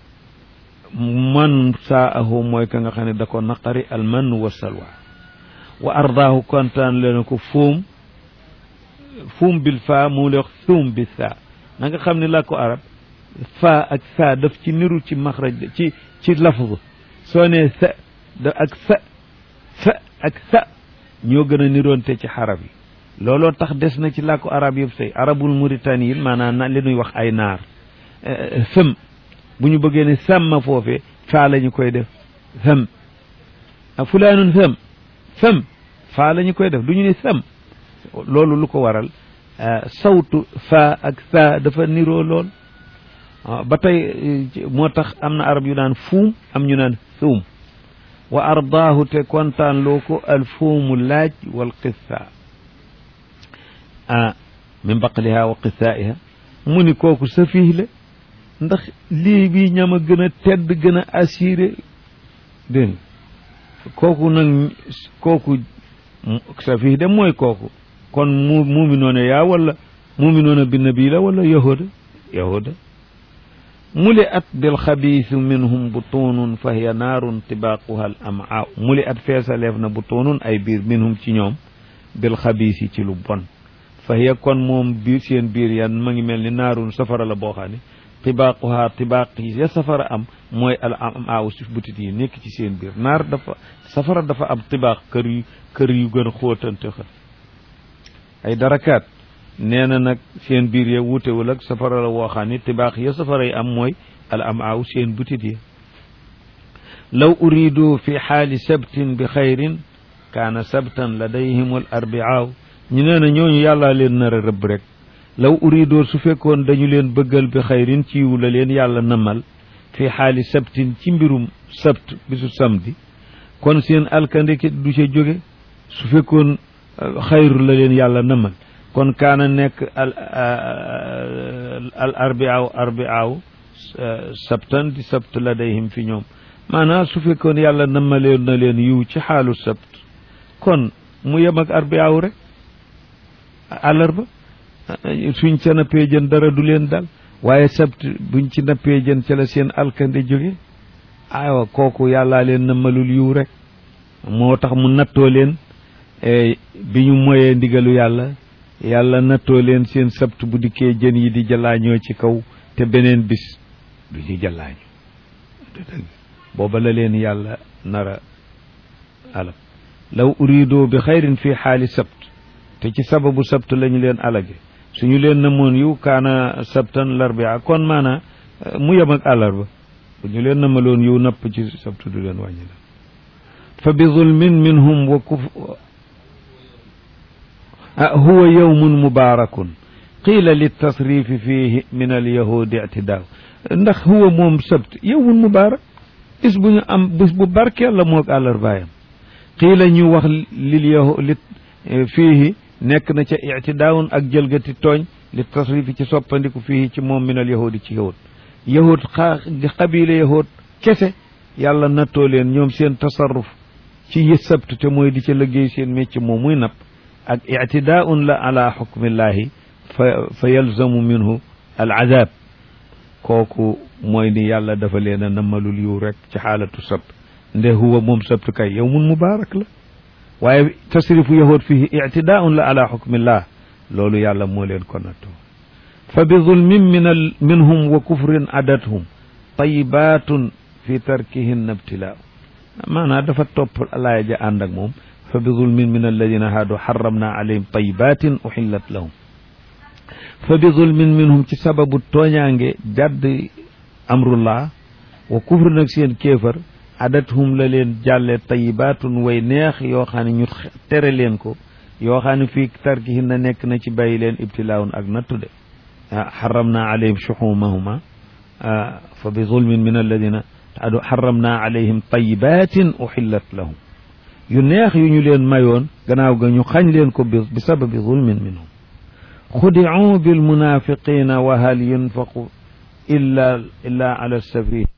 man saa ahu mooy ka nga xam ne da ko naqari al man wa salwa wa ardaahu kontaan leen ko fuum fuum bil faa mu le wax fuum bi saa na nga xam ne laa ko arab faa ak saa daf ci niru ci maxraj ci ci lafz soo nee sa da ak sa sa ak sa ñoo gën a niroonte ci xarab yi looloo tax des na ci làkku arab yëpp say arabul Mauritanie yi maanaam na li ñuy wax ay naar fëm bu ñu bëggee ne sàmma foofe faa la ñu koy def fëm a fulaanun fëm fëm faa la ñu koy def du ñu ne sëm loolu lu ko waral sawtu faa ak saa dafa niroo lool ba tey moo tax am na arab yu naan fuum am ñu naan suum wa ardaahu te kontaan loo ko al fuumu laaj wal qissa ah min baqliha wa qissaiha mu ni kooku safiih la ndax lii bii ñam a gën a tedd gën a assuré dégg nga kooku nag kooku safiih de mooy kooku kon mu muminoona yaa wala muminoona bi nabi la wala yahuda yahuda muli at bil xabiisi minhum butunun fa hiya naarun tibaaquha al amaa muli at feesaleef na butunun ay biir minhum ci ñoom bil xabiisi ci lu bon fa hiya kon moom biir seen biir yan ma ngi mel ni naarun safara la boo xam ne tibaaquha tibaaq yi ya safara am mooy al amaa si butit yi nekk ci seen biir naar dafa safara dafa am tibaaq kër yu kër yu gën a xóotante xër ay darakaat nee na nag seen biir ya wutewul ak safara la woo xam ne tibaax ya safara yi am mooy al am aaw seen butit yi law uridu fi xaali sabtin bi xayrin kaana sabtan ladayhim al arbiaaw ñu nee na ñooñu yàllaa leen nar a rëbb rek law uridu su fekkoon dañu leen bëggal bi xayrin ci yiw la leen yàlla namal fi xaali sabtin ci mbirum sabt bisu samedi kon seen alkandeke du ca jóge su fekkoon xayru la leen yàlla namal kon kaana nekk al al arbiaaw arbiaaw sabtan di sabt ladayhim fi ñoom maanaam su fekkoon yàlla namaleen na leen yiw ci xaalu sabt kon mu yem ak arbiaaw rek àllarba suñ ca nappee jën dara du leen dal waaye sabt buñ ci nappee jën ca la seen alkande jóge aywa kooku yàllaa leen namalul yiw rek moo tax mu nattoo leen bi ñu moyee ndigalu yàlla yàlla nattoo leen seen sabt bu dikkee jën yi di jallaañoo ci kaw te beneen bis du ñu jallaañu booba la leen yàlla nara alal law urido bi xayrin fi xaali sabt te ci sababu sabt lañu leen alage suñu leen namoon yu kaana sabtan larbia kon maana mu yem ak àllarba bu ñu leen namaloon yu napp ci sabt du leen wàññi la fa bi zulmin minhum wa kuf huwa yawmun mubarakun qiila litasrifi fihi min alyahudi ictidaaw ndax huwa moom sabt yawmun mubarak bis bu ñu am bis bu barkeel la moog àllarbaayam qiila ñu wax lil yahu li fiihi nekk na ca ictidaawun ak jëlgati tooñ li tasrifi ci soppandiku fii ci moom min al yahudi ci yahud yahud xa xabila yahud kese yàlla nattoo leen ñoom seen tasarruf ci yi sabt te mooy di ca liggéey seen mécc moom muy napp ak ictidaun la ala xukmillahi fa fa yalzamu minhu al azab kooku mooy ni yàlla dafa leen a nammalul yu rek ci xaalatu sabt nde huwa moom sabt kay yawmun mubaarak la waaye tasrifu yahud fihi ictidaun la ala xukmillah loolu yàlla moo leen ko nattoo fa bi zulmin min al minhum wa kufrin adathum tayibatun fi tarkihinna ibtilaa maanaam dafa topp alaaya ja ànd ak moom fa bi zulmin min alladina haadu xaramna alayhim tayibatin uxillat lahum fa bi zulmin minhum ci sababu tooñaange jadd amrullah wa kufr nag seen kéefar adathum la leen jàlle tayibatun way neex yoo xam ne ñu tere leen ko yoo xam ne fii tarkihin na nekk na ci bàyyi leen ibtilaawun ak nattu de xaramna alayhim shuxumahuma fa bi zulmin min alladina adu xaramna alayhim tayibatin uxillat lahum yu neex yu ñu leen mayoon gannaaw ga ñu xañ leen ko bi bi sababi zulmin minhum xudicuu bilmunafiqina wa hal yunfaqu illa illa ala safi